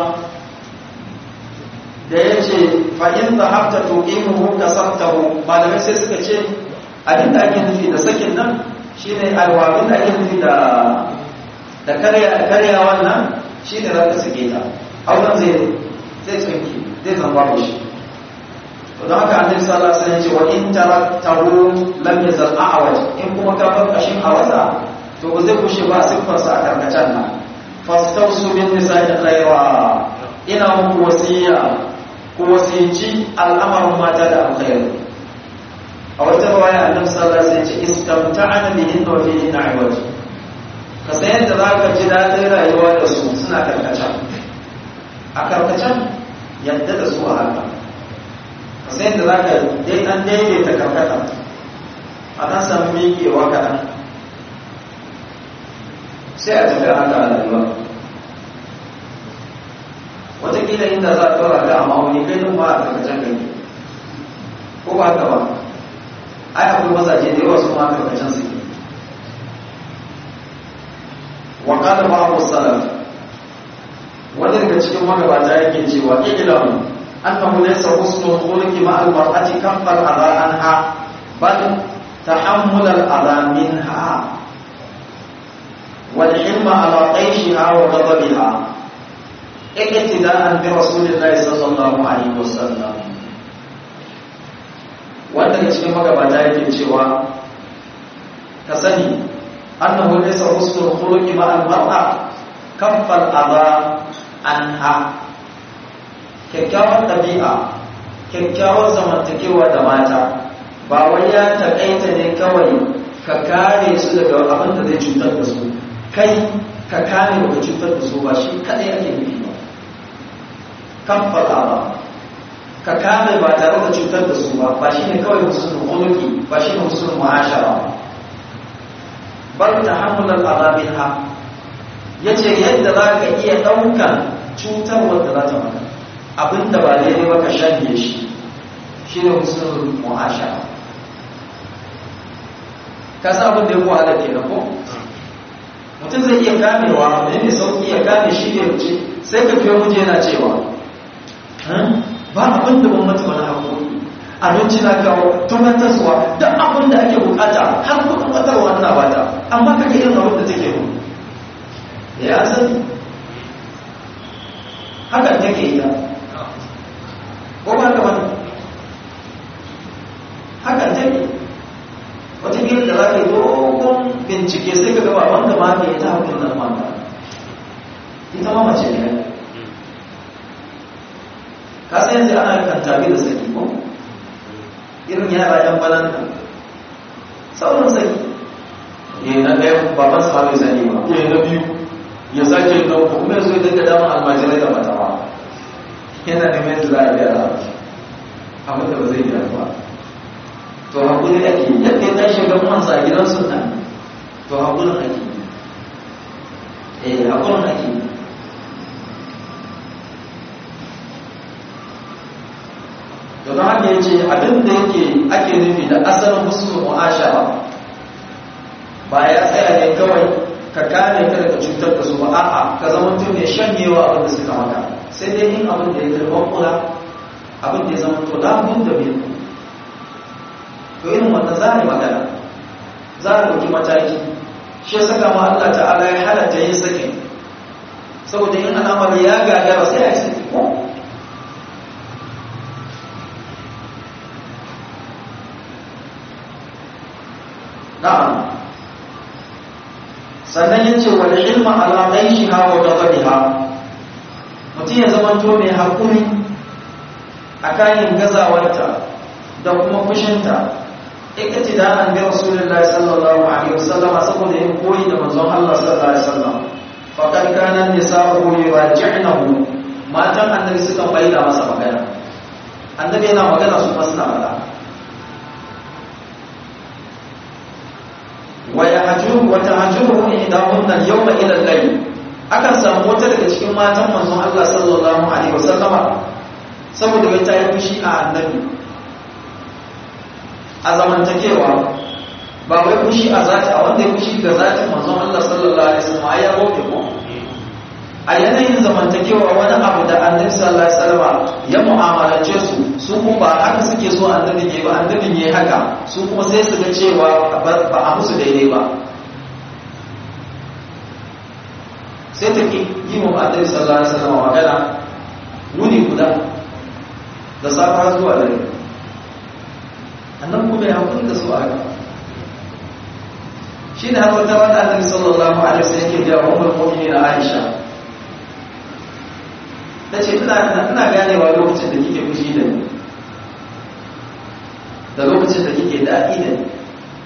da yace fa in dhahabta tuqimuhu kasartahu malamai sai suka ce abin da ake nufi da sakin nan shine alwabin da ake nufi da da karya karya wannan shine za ka sake ta auren zai zai tsinki zai zama babu shi to don haka annabi sallallahu alaihi wasallam ya ce wa in taraktahu lam yazal a'waj in kuma ka bar kashin awaza to ba zai kushe ba siffar sa a karkacen nan fastausu bin nisa'i khaira ina muku wasiya ku wasici al'amarin mata da alkhairi a wata rawaya annabi sallallahu alaihi wasallam ya ce istamta'ana bihin wa fihi na'waj ka san yadda za ka ji daɗin rayuwa da su suna karkacen a karkacen yadda da su a haka ka san yadda za ka dai an daidaita karkata a kan samu miƙewa kaɗan sai a tafi haka a rayuwa watakila inda za a ɗora ga a ma'auni kai nan ba a karkacen gani ko ba haka ba ai akwai mazaje da yawa su ma karkacen su wa qala ba'd salaf wanda daga cikin magabata yake cewa ilam annahu laysa husnul khuluqi ma al mar'ati kaffal adha anha bal tahammul al adha minha wal hilma ala qayshiha wa ghadabiha iktida'an bi rasulillahi sallallahu alaihi wasallam wanda daga cikin magabata yake cewa ka sani annahu laysa husnul khuluqi ma al-mar'a kaffal adha anha kyakkyawar ɗabi'a kyakkyawar zamantakewa da mata ba wai ya taƙaita ne kawai ka kare su daga abin da zai cutar da su kai ka kare daga cutar da su ba shi kaɗai ake nufi ba kaffal adha ka kare ba tare da cutar da su ba ba shi ne kawai husnul khuluqi ba shi ne husnul mu'ashara ba bal tahammulal azabiha yace yadda zaka iya daukan cutar wanda za ta maka abinda ba daidai ba ka shanye shi shine husnul mu'ashara ka san abin da ya wahala ke ko mutum zai iya kamewa ne ne sauki ya kame shi ne wuce sai ka fiye muje yana cewa ba abin da ban mata wani haƙoƙi abinci na kawo tumatarsuwa duk abin da ake bukata har kudin watarwa na bata amma kake irin abin da take mu ya sani hakan take yi ta ko ba ka wani hakan take wata gina da za ka yi dogon bincike sai ka gaba wanda ma ke ta haƙin nan mata ita ma mace ne ka san yanzu ana kan tabi da saki ko irin yara yan balanta sauran saki ya na ɗaya baban sa bai sani ba ya na biyu ya sake na uku kuma yanzu ya dinga damar almajirai da matawa yana da mai za a gyara abin da ba zai gyara ba to hakuri ake yadda ya tashi ga mansa a gidan sunna to hakurin ake eh hakurin ake don haka ya ce abin da yake ake nufi da asalin husnul mu'ashara ba ya tsaya ne kawai ka kame ka daga cutar da su ba a'a ka zama mutum ne shanyewa abin da suka maka sai dai yin abin da ya karɓar kula abin da ya zama to labun da bai to irin wanda za a yi magana za a ɗauki mataki shi ya saka ma Allah ta'ala ya halatta yin sakin saboda yin al'amari ya gagara sai a yi saki ko na'am sannan ya ce wa ilma ala shi ha wa ghadabiha mutum ya zama to mai hakuri a kayan gazawarta da kuma fushinta ikati da an bi rasulullahi sallallahu alaihi wasallama saboda yin koyi da manzon Allah sallallahu alaihi wasallam faqad kana nisa'u yuraji'nahu matan annabi suka bayyana masa magana annabi yana magana su masu na magana wa yahjuru wa tahjuru ihdahunna al-yawma ila al-layl akan samu wata daga cikin matan manzon Allah sallallahu alaihi wasallama saboda bai ta yi fushi a annabi a zamantakewa ba wai fushi a zati a wanda ya fushi ga zatin manzon Allah sallallahu alaihi wasallam ai ya roke ko a yanayin zamantakewa wani abu da annabi sallallahu alaihi wasallam ya mu'amalance su su kuma ba haka suke so annabi ne ba annabi ne haka su kuma sai su ga cewa ba a musu daidai ba sai ta ki yi mu annabi sallallahu alaihi wasallam magana wuni guda da safa zuwa dare annan kuma ya hakuri da su a haka shi ne har wata wata annabi sallallahu alaihi wasallam yake ga ummul mu'minin Aisha tace ina ina ganewa lokacin da kike fushi da ni da lokacin da kike daɗi da ni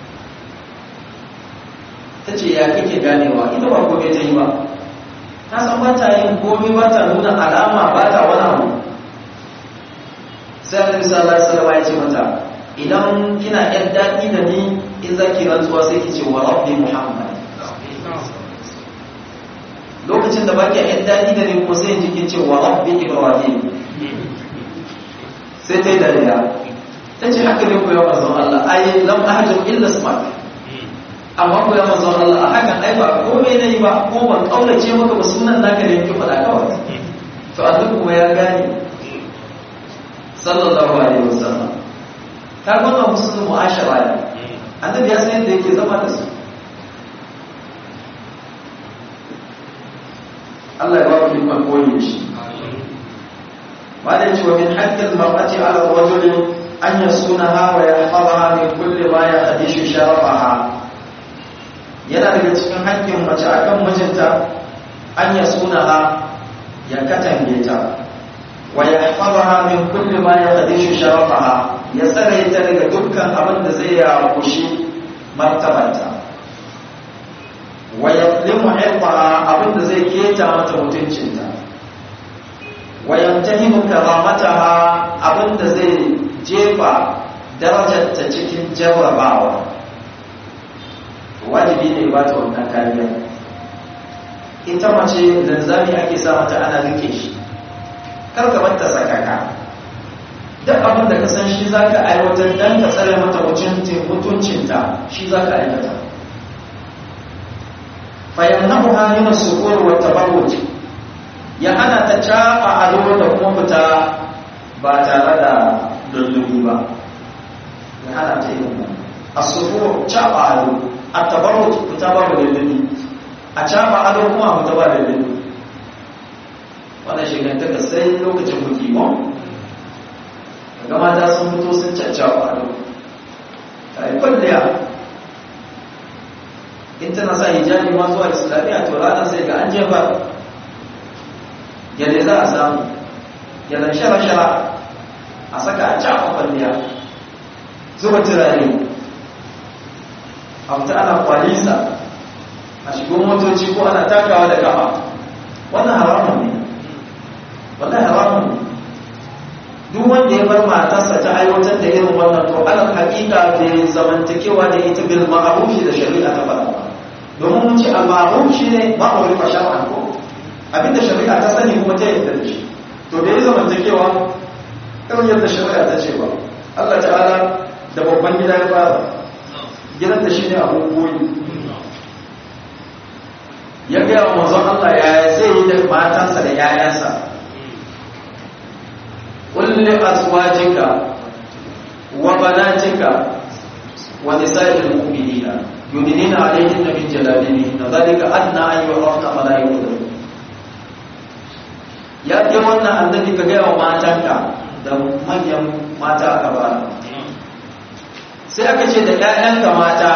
tace ya kike ganewa ita ba gobe ta yi ba ta san ba ta yin komai ba ta nuna alama ba ta wani abu sai annabi sallallahu alaihi wasallam ya ce mata idan kina yan daɗi da ni in za ki rantsuwa sai ki ce wa rabbi muhammad lokacin da baki yan daɗi da ni ko sai in ji kin ce wa rabbi ibrahim sai ta yi dariya ta ce haka ne ku ya manzon Allah ai lam ahjur illa smak amma ku ya manzon Allah a hakan ai ba komai nayi ba ko ban kaulace maka ba sunan naka ne ki faɗa kawai to annabi kuma ya gane sallallahu alaihi wasallam ka gwada musu mu'ashara ne annabi ya san yadda yake zama da su Allah ya ba mu ikon koyi shi ba da cewa min haqqil mar'ati 'ala ar-rajuli an yasunaha wa yahfazaha min kulli ma yahdishu sharafaha yana daga cikin haƙƙin mace akan mijinta an yasunaha ya katange ta wa yahfazaha min kulli ma yahdishu sharafaha ya tsare ta daga dukkan abin da zai ya kushi martabanta wa yaqlimu irqaha abin da zai keta mata mutuncinta wa yamtahinu karamataha abin da zai jefa darajarta cikin jarrabawa wajibi ne ba ta wannan kariya ita mace zanzami ake sa mata ana rike shi kar ka bar ta sakaka duk abin da ka san shi za ka aiwatar don ka tsare mata mutuncinta shi za ka aikata fayannahu hannun sukur wa tabarruj ya hana ta caɓa ado da kuma fita ba tare da lullubi ba ya hana ta yi wannan a sukur caɓa ado a tabarruj fita ba da lullubi a caɓa ado kuma fita ba da lullubi wannan shigantaka sai lokacin buki ba ga mata sun fito sun caccawa a ta yi kwalliya in tana sa hijabi ma zuwa islamiyya to ranar sai ga an jefa yadda za a samu yadda shara-shara a saka a cafa kwalliya zuba turare a fita ana kwalisa a shigo motoci ko ana takawa da kafa wannan haramun ne wannan haramun ne duk wanda ya bar matarsa ta aiwatar da irin wannan to alal haƙiƙa bai zamantakewa da ita bil ma'ruf da shari'a ta faɗa ba domin mun ce al ma'ruf shine ma'ruf fa shar'an ko abinda shari'a ta sani kuma ta yarda da shi to bai zamantakewa irin yadda shari'a ta ce ba Allah ta'ala da babban gida ya fara gidan da shine abun koyi ya ga manzon Allah ya zai yi da matansa da 'ya'yansa قل لأزواجك وبناتك ونساء المؤمنين يدنين عليهن من جلابيبهن ذلك أدنى أن يعرفن فلا يؤذن ya ke wannan annabi ka gaya wa matanka da manyan mata a gaba sai aka ce da 'ya'yanka mata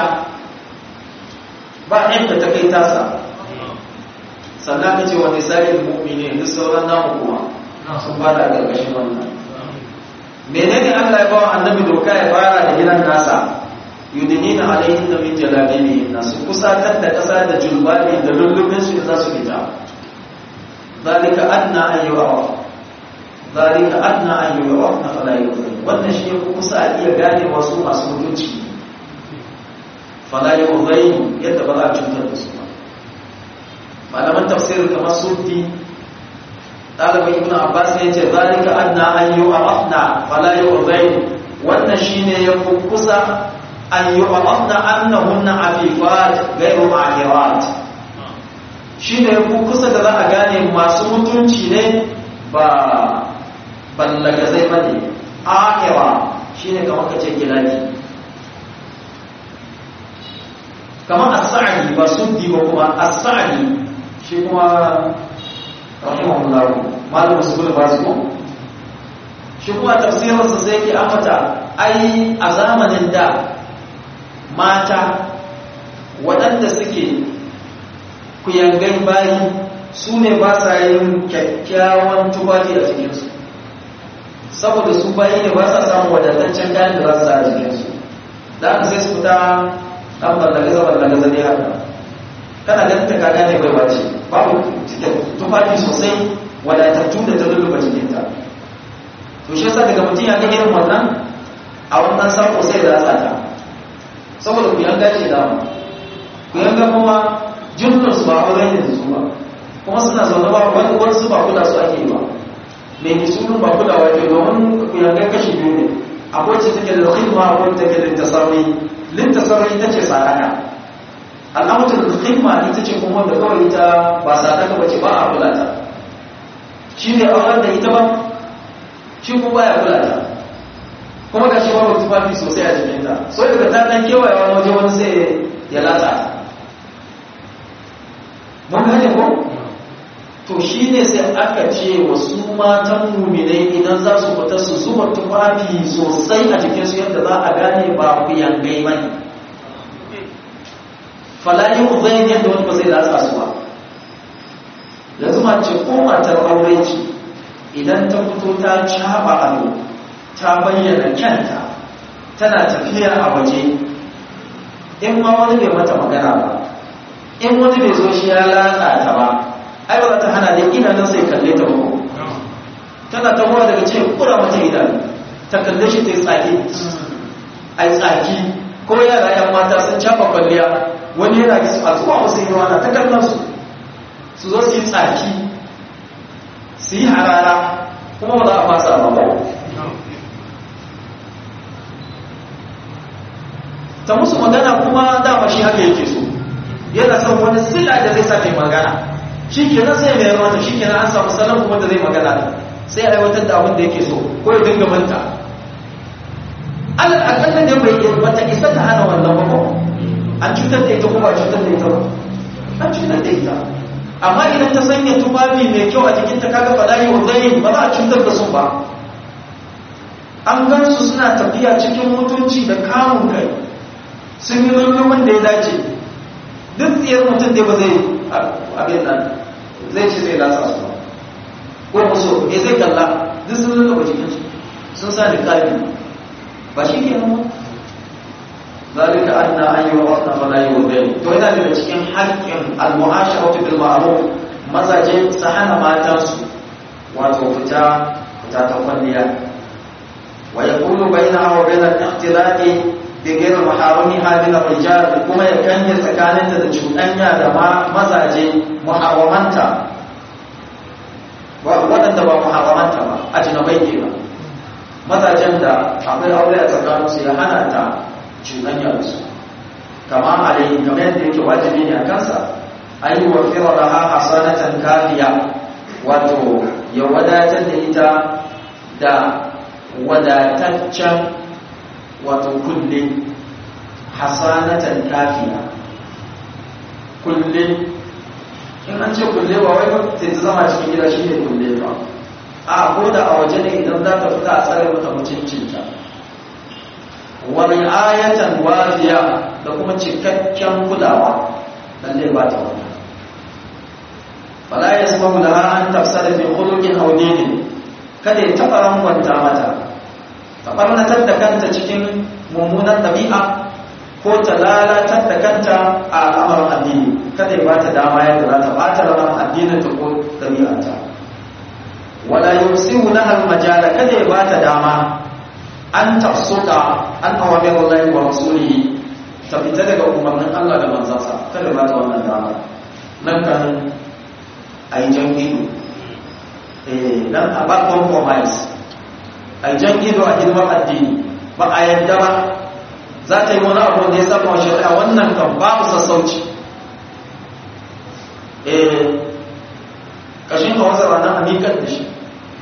ba yadda ta kai tasa sannan ka ce wa nisa'il mu'minin duk sauran namu kuma sun fada ƙarƙashin wannan menene Allah ya bawa annabi doka ya fara da gidan nasa yudinina alaihin da min jalabibihin nasu kusatar da kasa da julbani da lullubin su za su fita zalika adna an yu'raf zalika adna an yu'raf na fala yu'raf wannan shi ya kusa a iya gane wasu masu mutunci fala yu'raf yadda ba za a cutar da su ba malaman tafsir kamar sufi ɗalibin ibn abbas ne ce zalika adna an yu'rafna fala yu'raf wannan shine ya kusa an yu'rafna annahunna afifat ghayru mahirat shi ne kusa da za a gane masu mutunci ne ba ballagazai ba ne akira shi ne kamar ka ce gilaki kamar as-sa'di ba suddi ba kuma as-sa'di shi kuma rahimahullah malamin su ba su shi kuma tafsirinsa sai ke ambata ai a zamanin da mata waɗanda suke kuyangai bayi su ne ba sa yin kyakkyawan tufafi a cikinsu saboda su bayi ne ba sa samun wadataccen kayan da za su sa a jikinsu da aka sai su fita ɗan ballagaza ballagaza ne haka kana ganin ta kaga ne bai wace babu tufafi sosai wadatattu da ta lulluɓa jikinta to shi yasa daga mutum ya ga irin wannan a wannan sako sai da tsata saboda ku yanga ce dama ku yanga kuma jinnansu ba auren yanzu ba kuma suna zaune ba wani wasu ba kula su ake ba mai misulun ba kulawa ke domin ku yanga kashi biyu ne akwai ce take da khidma akwai take da lintasarri lintasarri ita ce sadaka al'amutan da khidma ita ce kuma da kawai ita ba sadaka ba ce ba a kula ta shi ne auren da ita ba shi kuma baya kula ta kuma ga shi ba tufafi sosai a jikinta so daga ta dan kewaye wani waje wani sai ya latsa mun gane ko to shine sai aka ce wasu matan muminai idan za su fita su zuba tufafi sosai a jikinsu yadda za a gane ba ku yangai bane falali uzayin yadda wani ba zai latsa su ba yanzu ma ce ko matar aure ce idan ta fito ta caba ado ta bayyana kyanta tana tafiya a waje in ma wani bai mata magana ba in wani bai zo shi ya latsa ta ba ai ba za ta hana da idanun sai kalle ta ba tana ta ruwa daga cikin kura mata idanu ta kalle shi ta yi tsaki ai tsaki ko yara yan mata sun cafa kwalliya wani yana ki a zuwa wasu yi wana ta kallon su su zo su yi tsaki su yi harara kuma ba za a fasa ba ba ta musu magana kuma dama shi haka yake so yana son wani sila da zai sa kai magana shi kenan sai mai mata shi kenan an samu salon kuma da zai magana da sai aiwatar da abin da yake so ko ya dinga manta alal akalla da bai yi wata isa ta hana wannan ba an cutar da ita ko ba cutar da ita ba an cutar da ita amma idan ta sanya tufafi mai kyau a jikinta kaga fada yi wanzani ba za a cutar da su ba an gan su suna tafiya cikin mutunci da kamun kai sun yi lullumin da ya dace duk tsiyar mutum da ba zai abin nan zai ce zai lasa su ko musu me zai kalla duk sun lullaba jikin su sun sa da kalbi ba shi ke nan zalika anna an yi wa wasna fala yi wa bai to yana daga cikin haƙƙin al-mu'asharatu bil ma'ruf mazaje su hana matansu wato fita fita ta kwalliya wa yaqulu bainaha wa bainal ikhtilati bigir maharamiha min ar-rijal kuma ya kanye tsakaninta da cuɗanya da mazaje muharramanta waɗanda ba muharramanta ba ajnabai ne ba mazajen da akwai aure a tsakaninsu ya hana ta cuɗanya da su kama alayhi kamar yadda yake wajibi ne a kansa an yi wa firaraha hasanatan kafiya wato ya wadatar da ita da wadataccen wato kulle hasanatan kafiya kulle in an ce kulle ba wai sai ta zama cikin gida shi ne kulle ba a ko da a waje ne idan za ta fita a tsare mata mutuncinta wani ayatan wafiya da kuma cikakken kulawa lalle ba ta wani fala ya saba da an tafsada fi khuluqin aw dinin kada ya taba rangwanta mata ta ɓarnatar da kanta cikin mummunan ɗabi'a ko ta lalatar da kanta a al'amarin addini kada ya bata dama yadda za ta bata ranar addinin ta ko ɗabi'arta wala yusiru lahal majala kada ya bata dama an tafsuka an awamir Allah wa rasulihi ta fita daga umarnin Allah da manzansa kada ya bata wannan dama nan kan ai jan ido eh dan a ba compromise ai jan ido a hidimar addini ba a yadda ba za ta yi wani abu da ya saba wa shari'a wannan kan babu sassauci eh kashin ka wasa ranar amikar da shi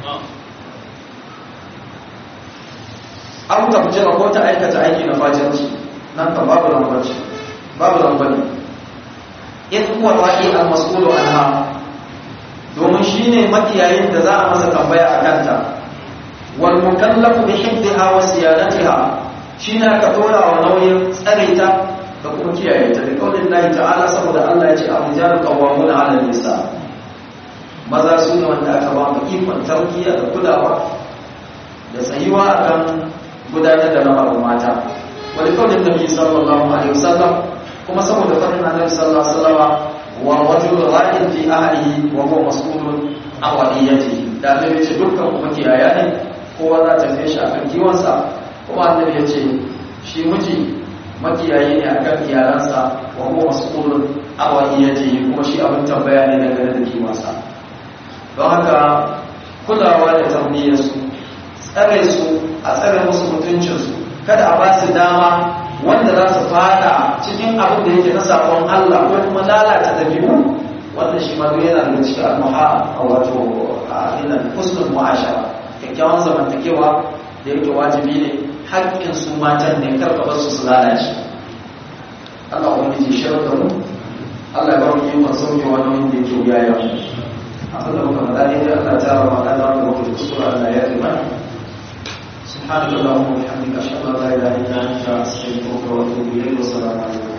an ta fice ko ta aikata aiki na fajirci nan kan babu lambarci babu lambari in kuwa wa'i al-mas'ulu anha domin shine makiyayin da za a masa tambaya a kanta wal mukallafu bi hifdha wa siyanatiha shi ne aka tora wa nauyin tsare ta da kuma kiyaye ta da kaunin lahi ta'ala saboda Allah ya ce a rijalu qawwamuna 'ala nisa maza su ne wanda aka ba mu ikon tarbiyya da kulawa da tsayuwa akan gudanar da lamarin mata wani kaunin nabi sallallahu alaihi wasallam kuma saboda farin annabi sallallahu alaihi wasallam wa rajul ra'in fi ahlihi wa huwa mas'ulun an wadiyatihi da annabi ce dukkan kuma kiyaya ne kowa za ta fi shi akan kiwonsa kuma annabi ya ce shi miji makiyayi ne akan iyalansa wa huwa mas'ulun aw iyati kuma shi abin tambaya ne dangane da kimansa don haka kulawa da tarbiyyar su tsare su a tsare musu mutuncin su kada a ba su dama wanda za su fada cikin abin da yake na sabon Allah ko kuma lalata dabi'u wanda shi ma yana daga cikin almuha wato a ina husnul mu'ashara kyakkyawan zamantakewa da yake wajibi ne haƙƙin su matan ne karka bar su su lalace Allah wani ji shirar da mu Allah ya ba mu yi sauke wani wanda yake wuya yau abin da muka faɗa ne da Allah ta rama kan da wanda muka kusura Allah ya rima سبحانك اللهم وبحمدك اشهد ان لا اله الا انت استغفرك واتوب اليك والسلام عليكم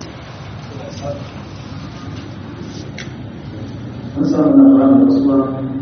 Assalamualaikum warahmatullahi wabarakatuh.